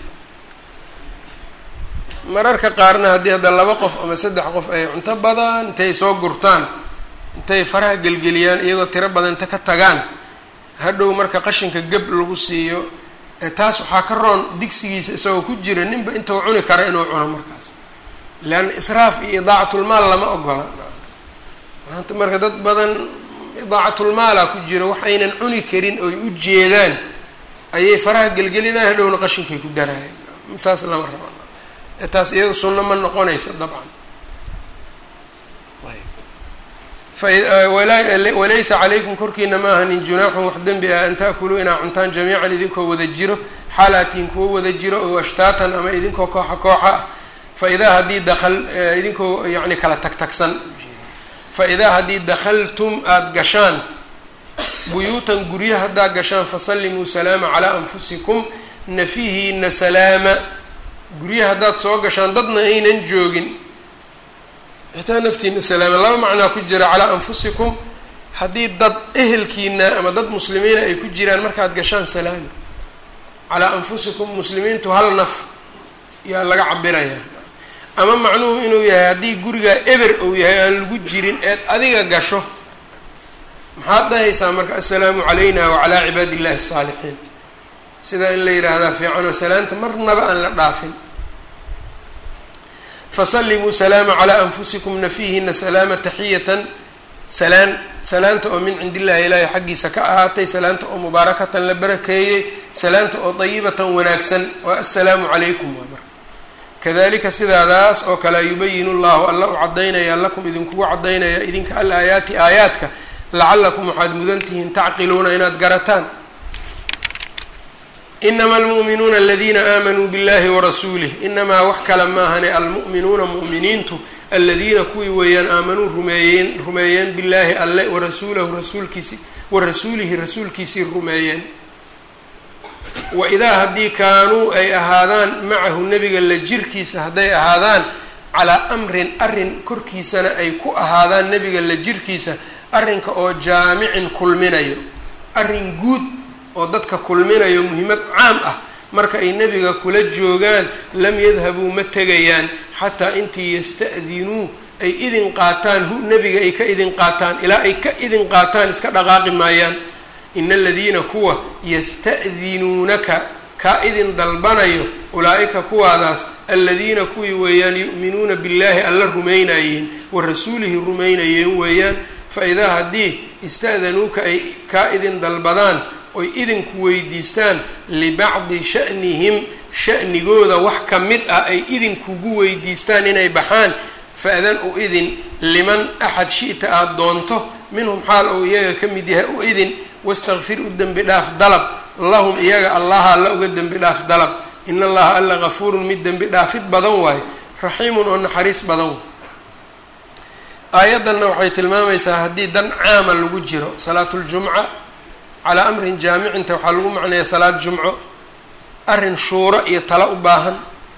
mararka qaarna haddii hadda laba qof ama saddex qof ay cunto badan intay soo gurtaan intay faraha gelgeliyaan iyagoo tiro badan inta ka tagaan hadhow marka qashinka geb lagu siiyo taas waxaa ka roon digsigiisa isagoo ku jira ninba intuu cuni kara inuu cuno markaas leanna israaf iyo idaacatulmaal lama ogola maanta marka dad badan idaacatulmaala ku jira waxaynan cuni karin oy u jeedaan ayay faraha gelgelinaan hadhowna qashinkay ku daraayan taas lama rabo taas iyada sunno ma noqonaysa dabcan walaysa calaykum korkiina ma ahanin junaaxun wax dembi ah an ta'kuluu inaa cuntaan jamiican idinkoo wada jiro xaalaatiin kuwo wada jiro oo ashtaatan ama idinkoo kooxa kooxa ah fa idaa haddii dakal idinkoo yani kala tagtagsan fa idaa haddii dakhaltum aada gashaan buyuutan guryo haddaad gashaan fasallimuu salaama calaa anfusikum nafihiina salaama guryo haddaad soo gashaan dadna aynan joogin xitaa naftiina salaama laba macnaa ku jira calaa anfusikum haddii dad ehelkiina ama dad muslimiina ay ku jiraan markaad gashaan salaama calaa anfusikum muslimiintu hal naf yaa laga cabirayaa ama macnuhu inuu yahay haddii gurigaa eber uu yahay aan lagu jirin eed adiga gasho maxaad dhahaysaa marka assalaamu calayna wacalaa cibaadi illahi asaalixiin sidaa in la yidhaahdaa fiican oo salaanta marnaba aan la dhaafin fasallimuu salaama calaa anfusikum nafiihina salaama taxiyatan salaan salaanta oo min cindi illahi ilaahay xaggiisa ka ahaatay salaanta oo mubaarakatan la barakeeyey salaanta oo dayibatan wanaagsan waa assalaamu calaykum waa marka kadalika sidaadaas oo kale yubayinu llahu alla u caddaynaya lakum idinkugu caddaynaya idinka al aayaati aayaadka lacalakum waxaad mudan tihiin tacqiluuna inaad garataan inama almu'minuuna aladiina aamanuu biاllahi warasuulih inamaa wax kale maahane almu'minuuna mu'miniintu aladiina kuwii weeyaan aamanuu rumeeyeen rumeeyeen billaahi alle warasuulahu rasuulkiisi warasuulihi rasuulkiisii rumeeyeen wa idaa haddii kaanuu ay ahaadaan macahu nebiga la jirkiisa hadday ahaadaan calaa amrin arrin korkiisana ay ku ahaadaan nebiga la jirkiisa arrinka oo jaamicin kulminayo arrin guud oo dadka kulminayo muhiimad caam ah marka ay nebiga kula joogaan lam yadhabuu ma tegayaan xataa intii yasta'dinuu ay idin qaataan hu nebiga ay ka idin qaataan ilaa ay ka idin qaataan iska dhaqaaqi maayaan ina aladiina kuwa yasta'dinuunaka kaa idin dalbanayo ulaa-ika kuwaadaas aladiina kuwii weeyaan yu'minuuna billaahi alla rumaynayeen wa rasuulihi rumaynayeen weeyaan fa idaa haddii ista'danuuka ay kaa idin dalbadaan oy idinku weydiistaan libacdi sha'nihim sha'nigooda wax ka mid ah ay idinkugu weydiistaan inay baxaan fa-dan u idin liman axad shi'ta aada doonto minhum xaal ou iyaga ka mid yahay u idin wastakfir u dembi dhaaf dalab lahum iyaga allaha alla uga dembi dhaaf dalab in allaha alla gafuurun mid dembi dhaafid badan waayo raxiimun oo naxariis badan waay aayaddanna waxay tilmaamaysaa haddii dan caama lagu jiro salaatuljumca calaa amrin jaamicinta waxaa lagu macneeya salaad jumco arrin shuuro iyo talo u baahan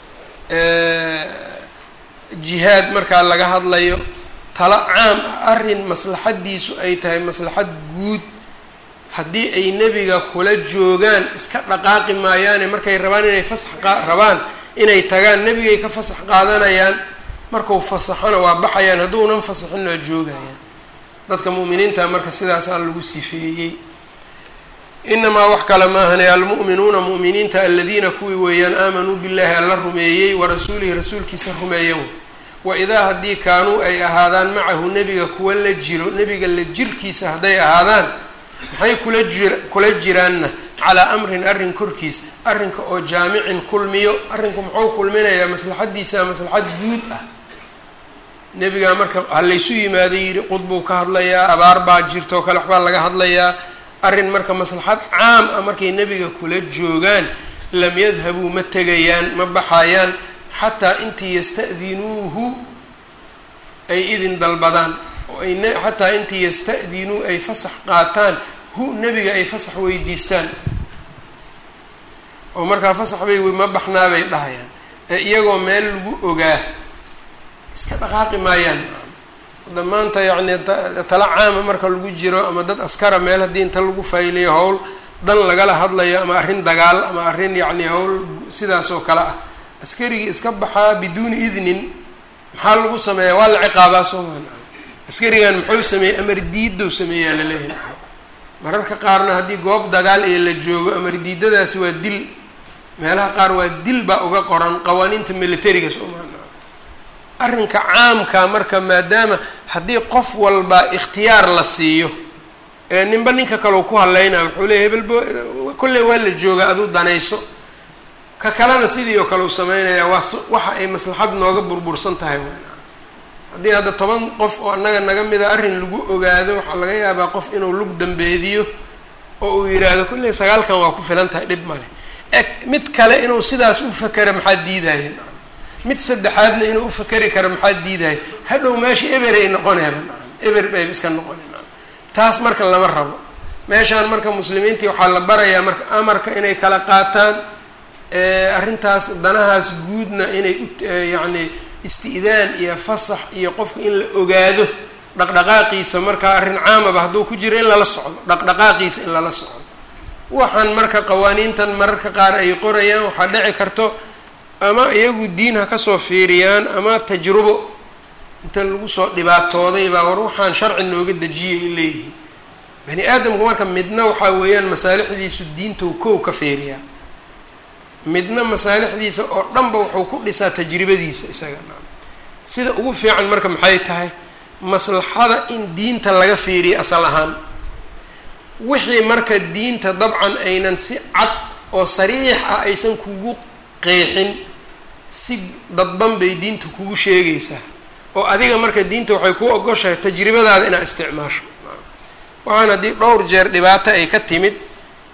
jihaad markaa laga hadlayo talo caam ah arrin maslaxaddiisu ay tahay maslaxad guud haddii ay nebiga kula joogaan iska dhaqaaqi maayaane markay rabaan inay fasax rabaan inay tagaan nebigay ka fasax qaadanayaan markuu fasaxona waa baxayaan hadduunan fasaxin waa joogayaan dadka mu'miniinta marka sidaasaa lagu sifeeyey inamaa wax kale maahane almu'minuuna mu'miniinta aladiina kuwii weeyaan aamanuu billahi alla rumeeyey warasuulihi rasuulkiisa rumeeyan wa idaa haddii kaanuu ay ahaadaan macahu nebiga kuwa la jiro nebiga la jirkiisa hadday ahaadaan maxay kula jir kula jiraanna calaa amrin arrin korkiis arrinka oo jaamicin kulmiyo arrinku muxuu kulminayaa maslaxaddiisa maslaxad guud ah nebigaa marka ha laysu yimaaday yidhi qudbuu ka hadlayaa abaar baa jirta oo kale waxbaa laga hadlayaa arrin marka maslaxad caam ah markay nebiga kula joogaan lam yadhabuu ma tegayaan ma baxayaan xataa intii yasta'dinuuhu ay idin dalbadaan oo ay xataa intii yasta'dinuu ay fasax qaataan hu nebiga ay fasax weydiistaan oo markaa fasax bay ma baxnaabay dhahayaan ee iyagoo meel lagu ogaa iska dhaqaaqi maayaan hadda maanta yacni tala caama marka lagu jiro ama dad askara meel haddii inta lagu fayliyo howl dan lagala hadlayo ama arrin dagaal ama arrin yacni howl sidaas oo kale ah askarigii iska baxaa biduuni idnin maxaa lagu sameeyaa waa la ciqaabaa soomaan askarigan muxuu sameeyey amar diidow sameeyaa laleeyahay mararka qaarna haddii goob dagaal ee la joogo amar diidadaasi waa dil meelaha qaar waa dil baa uga qoran qawaaniinta militariga soomaaliya arrinka caamka marka maadaama haddii qof walba ikhtiyaar la siiyo ee ninba ninka kaleu ku hadlaynaya wuxuu leeya hebelbo kolley waa la joogaa aduu danayso ka kalena sidii oo kale u sameynaya waa waxa ay maslaxad nooga burbursan tahay haddii hadda toban qof oo annaga naga mida arrin lagu ogaado waxaa laga yaabaa qof inuu lug dambeediyo oo uu yidhaahdo kolley sagaalkan waa ku filan tahay dhib male e mid kale inuu sidaas u fakera maxaa diidaya mid saddexaadna inuu u fakeri karo maxaa diidaya hadhow meesha eberay noqoneeba eber bay iska noqoneen taas marka lama rabo meeshaan marka muslimiintii waxaa la barayaa marka amarka inay kala qaataan arrintaas danahaas guudna inay u yacni isti'daan iyo fasax iyo qofka in la ogaado dhaqdhaqaaqiisa markaa arrin caamaba hadduu ku jiro in lala socdo dhaqdhaqaaqiisa in lala socdo waxaan marka qawaaniintan mararka qaar ay qorayaan waxaa dhici karto ama iyagu diin ha kasoo fiiriyaan ama tajrubo inta lagu soo dhibaatooday baa war waxaan sharci nooga dejiyay ay leeyihiin bani aadamku marka midna waxaa weeyaan masaalixdiisu diintou kow ka fiiriyaa midna masaalixdiisa oo dhanba wuxuu ku dhisaa tajribadiisa isaga sida ugu fiican marka maxay tahay maslaxada in diinta laga fiiriyo asal ahaan wixii marka diinta dabcan aynan si cad oo sariix ah aysan kugu qeexin si dadban bay diinta kugu sheegaysaa oo adiga marka diinta waxay ku ogoshahay tajribadaada inaad isticmaasho waxaan haddii dhowr jeer dhibaato ay ka timid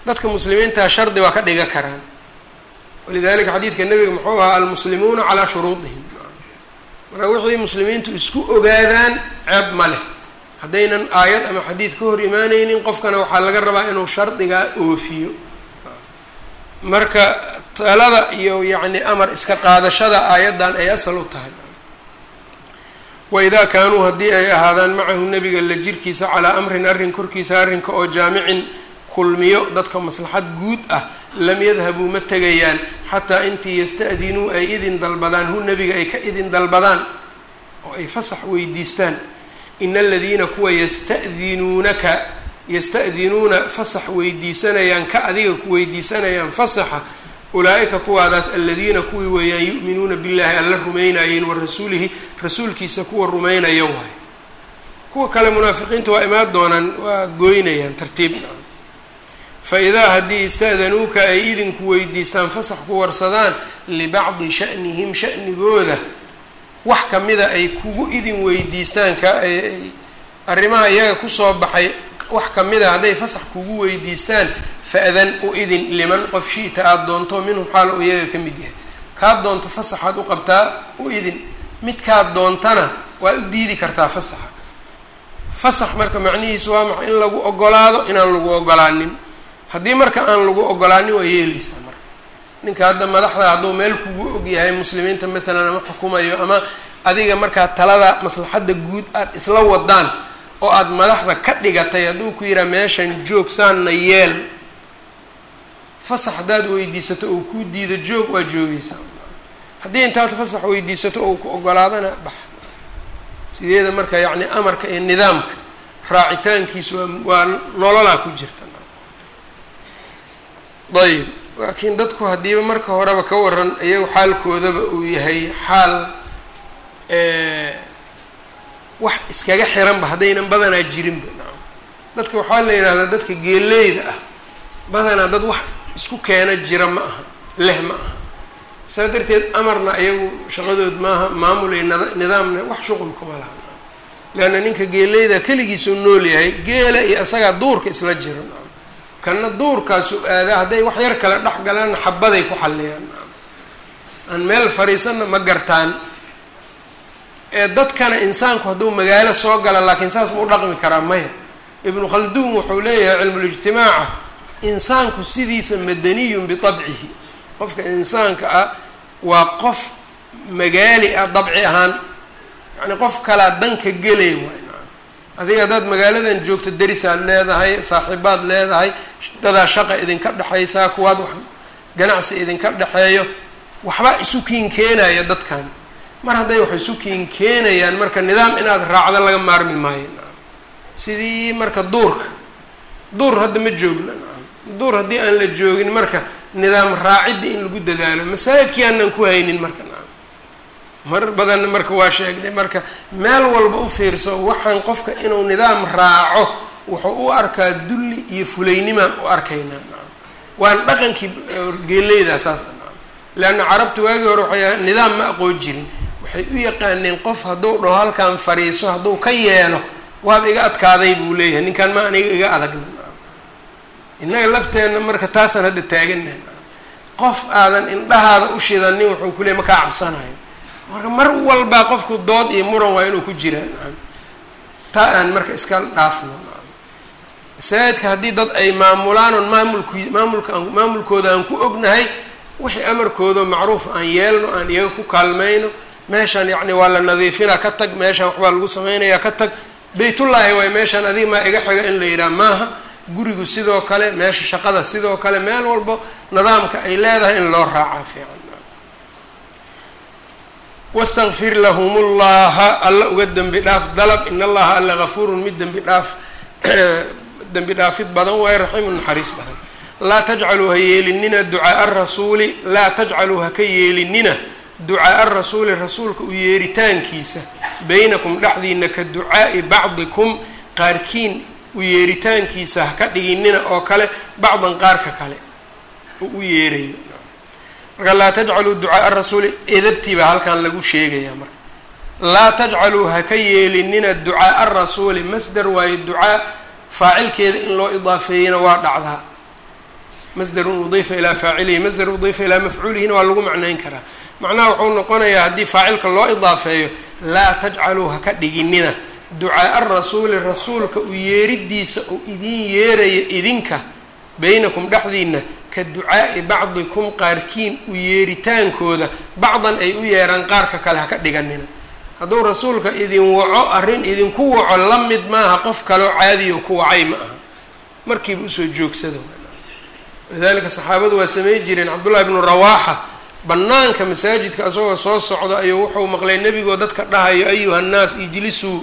dadka muslimiintaa shardi waa ka dhiga karaan walidalika xadiidka nebiga muxuu ahaa almuslimuuna calaa shuruudihim marka wixii muslimiintu isku ogaadaan ceeb ma leh haddaynan aayad ama xadiid ka hor imaaneynin qofkana waxaa laga rabaa inuu shardigaa oofiyo marka talada iyo yacni amar iska qaadashada aayaddan ay asal u tahay waidaa kaanuu haddii ay ahaadaan macahu nebiga la jirkiisa calaa amrin arrin korkiisa arrinka oo jaamicin kulmiyo dadka maslaxad guud ah lam yadhabuu ma tegayaan xataa intii yasta'dinuu ay idin dalbadaan hu nebiga ay ka idin dalbadaan oo ay fasax weydiistaan ina aladiina kuwa yasta'dinuunaka yasta'dinuuna fasax weydiisanayaan ka adiga ku weydiisanayaan fasaxa ulaa-ika kuwaadaas aladiina kuwii weeyaan yu'minuuna billaahi alla rumaynaayeen wa rasuulihi rasuulkiisa kuwa rumaynaya waay kuwa kale munaafiqiinta waa imaan doonaan waa gooynayaan tartiibna fa idaa haddii ista'danuuka ay idinku weydiistaan fasax ku warsadaan libacdi sha'nihim sha'nigooda wax kamida ay kugu idin weydiistaan ka arrimaha iyaga kusoo baxay wax kamida hadday fasax kugu weydiistaan fa-dan u idin liman qof shi'ta aada doonto minhum xaal u iyaga ka mid yahay kaad doonto fasaxaad u qabtaa u idin midkaad doontana waa u diidi kartaa fasaxa fasax marka macnihiisu waa maxa in lagu ogolaado inaan lagu ogolaanin haddii marka aan lagu ogolaanin waa yeeleysaa marka ninka hadda madaxda hadduu meel kugu og yahay muslimiinta matalan ama xukumayo ama adiga markaa talada maslaxadda guud aada isla wadaan oo aada madaxda ka dhigatay hadduu ku yihaa meeshan joog saanna yeel fasax haddaad weydiisato ou kuu diido joog waa joogeysaa haddii intaad fasax weydiisato ou ku ogolaadana bax sideeda marka yacni amarka iyo nidaamka raacitaankiisu waa waa nololaa ku jirta ayb laakiin dadku haddiiba marka horeba ka waran iyagu xaalkoodaba uu yahay xaal wax iskaga xiranba haddaynan badanaa jirinba dadka waxaa la yidhahdaa dadka geeleyda ah badanaa dad wax isku keena jira ma aha leh ma aha saa darteed amarna iyagu shaqadood maaha maamul iyo nada nidaamna wax shuqul kuma laha leanna ninka geeleyda keligiisuu nool yahay geela iyo isagaa duurka isla jira kana duurkaasu aadaa hadday wax yar kale dhex galaanna xabaday ku xalliyaan aan meel fadhiisanna ma gartaan ee dadkana insaanku hadduu magaalo soo gala laakiin saas ma u dhaqmi karaa maya ibnu khalduun wuxuu leeyahay cilmulijtimaaca insaanku sidiisa madaniyun bitabcihi qofka insaanka ah waa qof magaali ah dabci ahaan yacni qof kalaa danka gelay waay adiga haddaad magaaladan joogto derisaad leedahay saaxiibaad leedahay dadaa shaqa idinka dhexaysaa kuwaad wax ganacsi idinka dhexeeyo waxba isu kiin keenaya dadkan mar hadday wax isu kiin keenayaan marka nidaam inaad raacdo laga maarmi maayo sidii marka duurka duur hadda ma joogna duur haddii aan la joogin marka nidaam raacidda in lagu dadaalo masaajidkii aanan ku haynin marka mar badanna marka waa sheegnay marka meel walba u fiirso waxaan qofka inuu nidaam raaco wuxuu u arkaa dulli iyo fulaynimaan u arkaynaa waan dhaqankii geeleydaa saas leanna carabta waagii hore waxay ahay nidaam ma aqoon jirin waxay u yaqaaneen qof hadduu dhaho halkaan fadhiiso hadduu ka yeelo waaba iga adkaaday buu leeyahay ninkaan ma aniga iga adagna innaga lafteenna marka taasaan hadda taagannahay qof aadan indhahaada u shidanin wuxuu ku leey ma kaa cabsanayo marka mar walbaa qofku dood iyo muran waa inuu ku jiraa taa aan marka iska dhaafno masaajidka haddii dad ay maamulaan oon maamulku maamulka aan maamulkooda aan ku ognahay wixii amarkooda macruuf aan yeelno aan iyaga ku kaalmayno meeshaan yacni waa la nadiifinaa ka tag meeshaan waxbaa lagu samaynayaa ka tag baytullaahi waay meeshaan adiga maa iga xiga in la yidhaha maaha gurigu sidoo kale meesha shaqada sidoo kale meel walbo nidaamka ay leedahay in loo raacaa fiican wastakfir lahum llaha alla uga dembi dhaaf dalab in allaha alla gafuurun mid dembi dhaaf dembi dhaafid badan waayo raxiimun naxariis badan laa tajcaluu ha yeelinina ducaaa rasuuli laa tajcaluu ha ka yeelinina ducaaa rasuuli rasuulka u yeeritaankiisa baynakum dhexdiina ka ducaa'i bacdikum qaarkiin u yeeritaankiisa ha ka dhiginina oo kale bacdan qaarka kale oo u yeerayo marka laa tajcaluu ducaaa rasuuli edabtii baa halkan lagu sheegayaa marka laa tajcaluu ha ka yeelinina ducaaa rasuuli masdar waayo ducaa faacilkeeda in loo idaafeeyana waa dhacdaa masdarun udiifa ilaa faacilihi masdar udiifa ilaa mafcuulihina waa lagu macnayn karaa macnaha wuxuu noqonayaa haddii faacilka loo idaafeeyo laa tajcaluu ha ka dhiginina ducaaa rasuuli rasuulka u yeeridiisa uu idin yeeraya idinka beynakum dhexdiina ka ducaa'i bacdikum qaarkiin u yeeritaankooda bacdan ay u yeeraan qaarka kale ha ka dhiganina hadduu rasuulka idin waco arrin idinku waco la mid maaha qof kaleo caadiyo ku wacay ma aha markiiba usoo joogsada walidaalika saxaabadu waa samey jireen cabdullahi bnu rawaaxa bannaanka masaajidka isagoo soo socda ayuu wuxuu maqlay nebigoo dadka dhahayo ayuha nnaas ijlisuu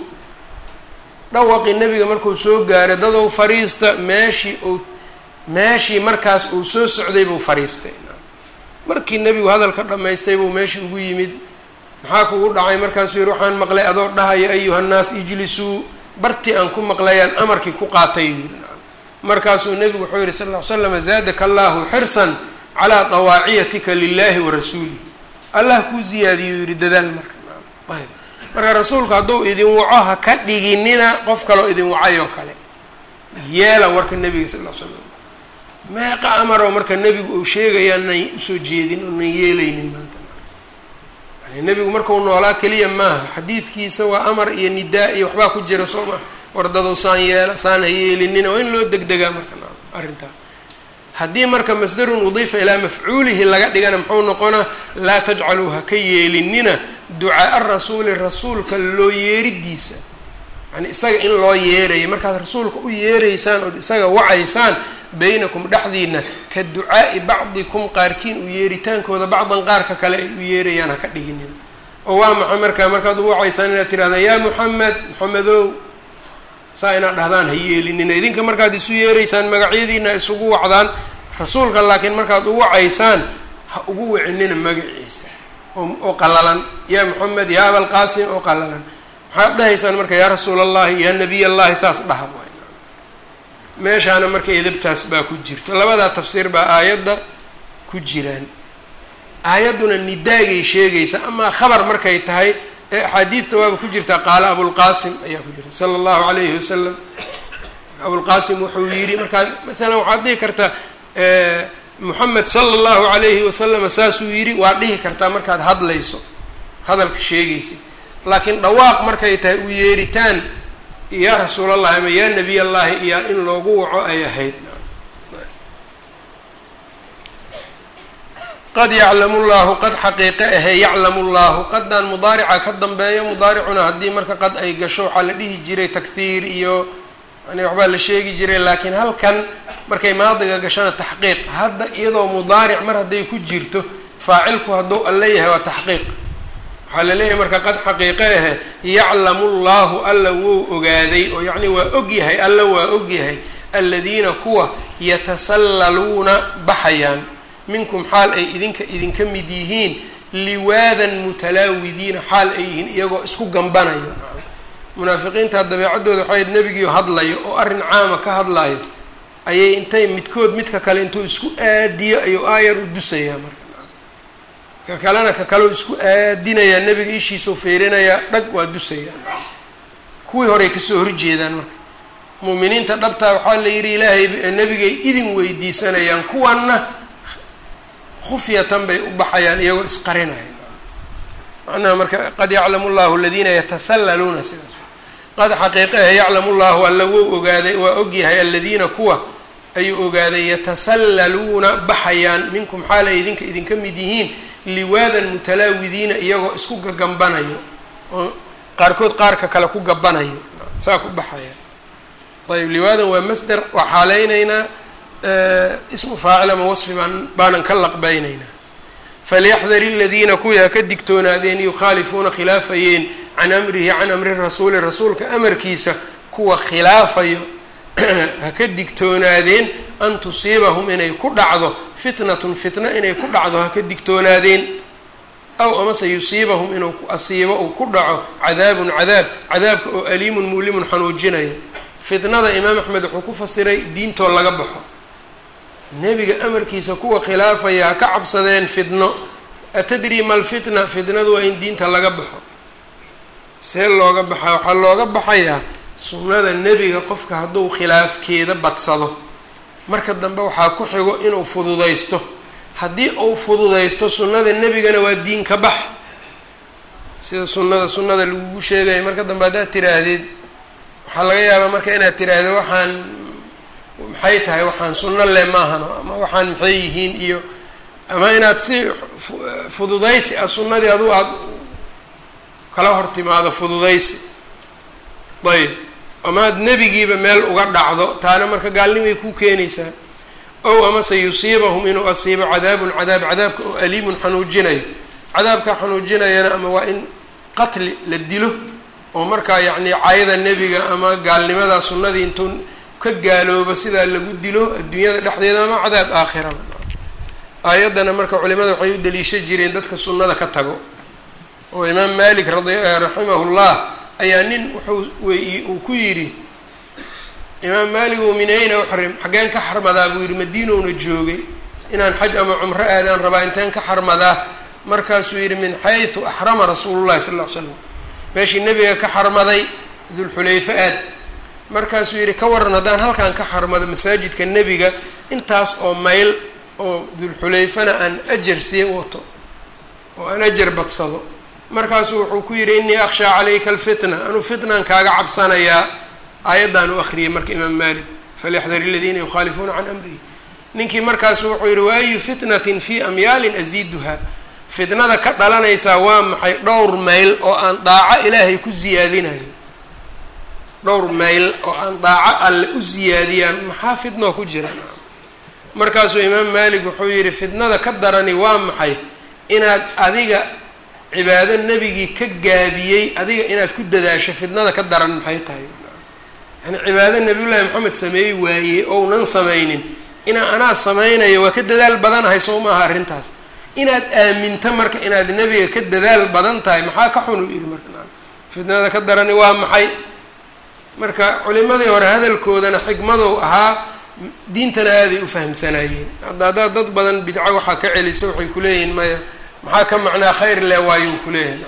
dhawaqii nebiga markuu soo gaaray dadow fariista meeshii uu meeshii markaas uu soo socday buu fariistay markii nebigu hadalka dhammaystay buu meeshii ugu yimid maxaa kugu dhacay markaasuu yihi waxaan maqlay adoo dhahayo ayuha nnaas ijlisuu bartii aan ku maqlayaan amarkii ku qaatay yii markaasuu nebigu wuxuu yihi sal ll ly slam zaadaka allahu xirsan calaa dawaaciyatika lilahi wa rasuulih allah kuu ziyaadiyuu yihi dadaal marka ayb marka rasuulku hadduu idin waco ha ka dhiginina qof kaloo idin wacay oo kale yeela warka nebiga sal l slam meeqa amaroo marka nebigu uu sheegaya nan usoo jeedin oo nan yeelaynin maanta yani nebigu markau noolaa keliya maaha xadiidkiisa waa amar iyo nidaa iyo waxbaa ku jira soo ma wardadou saan yeela saan ha yeelinina waa in loo degdegaa marka arrintaa haddii marka masdarun udiifa ilaa mafcuulihi laga dhigana muxuu noqonaa laa tajcaluu ha ka yeelinina ducaaa rasuuli rasuulka loo yeeridiisa yani isaga in loo yeerayo markaad rasuulka u yeeraysaan ood isaga wacaysaan beynakum dhexdiina ka ducaa'i bacdikum qaarkiin u yeeritaankooda bacdan qaarka kale ay u yeerayaan ha ka dhiginina oo waa maxay markaa markaad u wacaysaan inaad tirahdaan yaa muxamed moxamedow saa inaad dhahdaan ha yeelinina idinka markaad isu yeeraysaan magacyadiina isugu wacdaan rasuulka laakiin markaad u wacaysaan ha ugu wacinina magaciisa oo qalalan yaa moxamed yaa abalqaasim oo qalalan maxaad dhahaysaan marka yaa rasuul allahi yaa nabiy allahi saas dhaha waay meeshaana marka edabtaas baa ku jirta labadaa tafsiir baa aayadda ku jiraan aayadduna nidaagay sheegaysa amaa khabar markay tahay ee axaadiidta waaba ku jirtaa qaala abulqaasim ayaa ku jirta sala allahu calayhi wasalam abulqaasim wuxuu yidhi markaa maalan waxaad dhihi kartaa moxamed sala allahu calayhi wasalama saasuu yidhi waad dhihi kartaa markaad hadlayso hadalka sheegaysid laakiin dhawaaq markay tahay u yeeritaan yaa rasuul allahi ama yaa nabiy allahi iyo in loogu waco ay ahayd qad yaclamu llahu qad xaqiiqe ahe yaclamu llahu qaddan mudaarica ka dambeeyo mudaaricuna haddii marka qad ay gasho waxaa la dhihi jiray takhiir iyo yani waxbaa la sheegi jiray laakiin halkan markay maadiga gashana taxqiiq hadda iyadoo mudaaric mar hadday ku jirto faacilku hadduu alla yahay waa taxqiiq waxaa la leeyahay marka qad xaqiiqe ahe yaclamu llahu alla wou ogaaday oo yacni waa og yahay alla waa og yahay aladiina kuwa yatasallaluuna baxayaan minkum xaal ay idinka idinka mid yihiin liwaadan mutalaawidiina xaal ay yihiin iyagoo isku gambanayo munaafiqiinta dabeecaddooda waxayd nebigiio hadlayo oo arrin caama ka hadlayo ayay intay midkood midka kale intuu isku aadiyo ayuu aayar u dusayaa marka ka kalena ka kaleo isku aadinayaa nebiga ishiisau feerinayaa dhag waa dusayaa kuwii horey kasoo horjeedaan marka muuminiinta dhabtaa waxaa la yidhi ilaahay nebigay idin weydiisanayaan kuwanna khufyatan bay u baxayaan iyagoo isqarinaya macnaha marka qad yaclamu llahu aladiina yatasallaluuna sidaas qad xaqiiqahe yaclamu llahu alla wou ogaaday waa ogyahay aladiina kuwa ayuu ogaaday yatasallaluuna baxayaan minkum xaal ay idinka idinka mid yihiin liwaadan mutalaawidiina iyagoo isku gagambanayo oo qaarkood qaarka kale ku gabanayo saa ku baxaya ayb liwaadan waa masder waa xaaleyneynaa ismu faacil ama wasfi baan baanan ka laqbaynaynaa falyaxdari aladiina kuwii ha ka digtoonaadeen yukhaalifuuna khilaafayeen can amrihi can amri rasuuli rasuulka amarkiisa kuwa khilaafayo ha ka digtoonaadeen an tusiibahum inay ku dhacdo fitnatun fitna inay ku dhacdo ha ka digtoonaadeen aw amase yusiibahum inuu asiibo uu ku dhaco cadaabun cadaab cadaabka oo aliimun muulimun xanuujinayo fitnada imaam axmed wuxuu ku fasiray diintoo laga baxo nebiga amarkiisa kuwa khilaafaya ha ka cabsadeen fitno atadri ma lfitna fitnadu waa in diinta laga baxo see looga baxaa waxaa looga baxayaa sunnada nebiga qofka hadduu khilaafkeeda badsado marka dambe waxaa ku xigo inuu fududaysto haddii uu fududaysto sunnada nebigana waa diin ka bax sida sunnada sunnada lagugu sheegaya marka dambe haddaad tiraahdid waxaa laga yaabaa marka inaad tiraahdo waxaan maxay tahay waxaan sunno le maahano ama waxaan maxay yihiin iyo ama inaad si fududaysi ah sunnadii adu aada kala hor timaado fududaysi ayb amaad nebigiiba meel uga dhacdo taana marka gaalnimay ku keenaysaa ow amase yusiibahum inuu asiibo cadaabun cadaab cadaabka oo aliimun xanuujinayo cadaabka xanuujinayana ama waa in qatli la dilo oo markaa yacni caayada nebiga ama gaalnimada sunnadii intuu ka gaaloobo sidaa lagu dilo adduunyada dhexdeeda ama cadaab aakhiraba aayaddana marka culimada waxay u daliisha jireen dadka sunnada ka tago oo imaam malik raximahullah ayaa nin wuxuu wey uu ku yidhi imaam maalik oo min ayna uxrim xaggeen ka xarmadaa buu yidhi madiinowna joogay inaan xaj ama cumro aadaan rabaa inteen ka xarmadaa markaasuu yidhi min xaysu axrama rasuulullahi sal ll ly slam meeshii nebiga ka xarmaday dulxulayfa aad markaasuu yidhi ka waran haddaan halkan ka xarmado masaajidka nebiga intaas oo mayl oo dulxulayfana aan ajar sii wato oo aan ajar badsado markaasuu wuxuu ku yidhi innii akhshaa calayka alfitna anuu fitnan kaaga cabsanayaa aayaddaan u akhriyay marka imaam malik falyaxdar aladiina yukhaalifuuna can amrihi ninkii markaasu wuxuu yidhi wa ayu fitnatin fii amyaalin asiiduha fitnada ka dhalanaysaa waa maxay dhowr mayl oo aan daaco ilaahay ku siyaadinayo dhowr mayl oo aan daaco alle u siyaadiyaan maxaa fitnoo ku jira markaasuu imaam malik wuxuu yidhi fitnada ka darani waa maxay inaad adiga cibaado nebigii ka gaabiyey adiga inaad ku dadaasho fitnada ka daran maxay tahay yani cibaado nabiyullaahi maxamed sameeyey waayey ounan samaynin inaa anaa samaynayo waa ka dadaal badanahay soo maaha arrintaas inaad aaminto marka inaad nebiga ka dadaal badan tahay maxaa ka xun u yidhi marka fitnada ka darani waa maxay marka culimadii hore hadalkoodana xikmadow ahaa diintana aaday u fahamsanayeen hadda haddaad dad badan bidco waxaa ka celisa waxay kuleeyihiin maya maxaa ka macnaa khayr le waayuu kuleeyahay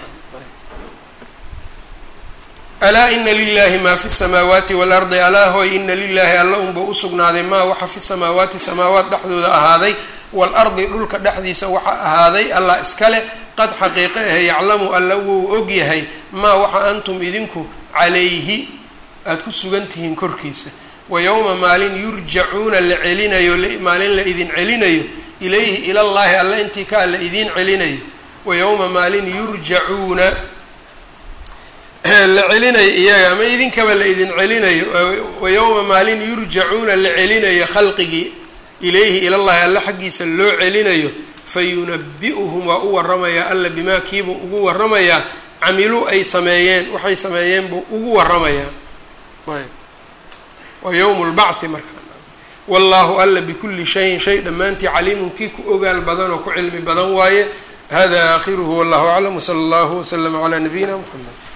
alaa ina lilahi maa fi samaawaati waalardi alaa hoy ina lilahi alla unba usugnaaday maa waxa fi samaawaati samaawaat dhexdooda ahaaday waalardi dhulka dhexdiisa waxa ahaaday allah iskale qad xaqiiqe ahe yaclamu alla wuu og yahay maa waxa antum idinku calayhi aada ku sugan tihiin korkiisa wa yowma maalin yurjacuuna la celinayo maalin la idin celinayo ilayhi ilallaahi alla intii kaa la idiin celinayo wa yowma maalin yurjacuuna la celinayo iyaga ama idinkaba la idin celinayo wa yowma maalin yurjacuuna la celinayo khalqigii ilayhi ilallahi alla xaggiisa loo celinayo fayunabi-uhum waa u waramayaa alla bimaa kiibuu ugu waramayaa camiluu ay sameeyeen waxay sameeyeen buu ugu waramayaa waa yowmu lbacthi marka wallahu alla bikulli shayin shay dhammaantii caliimun kii ku ogaal badan oo ku cilmi badan waaye hada aakhiruhu wallahu aclam wsala allahu waslama calaa nabiyina mxamed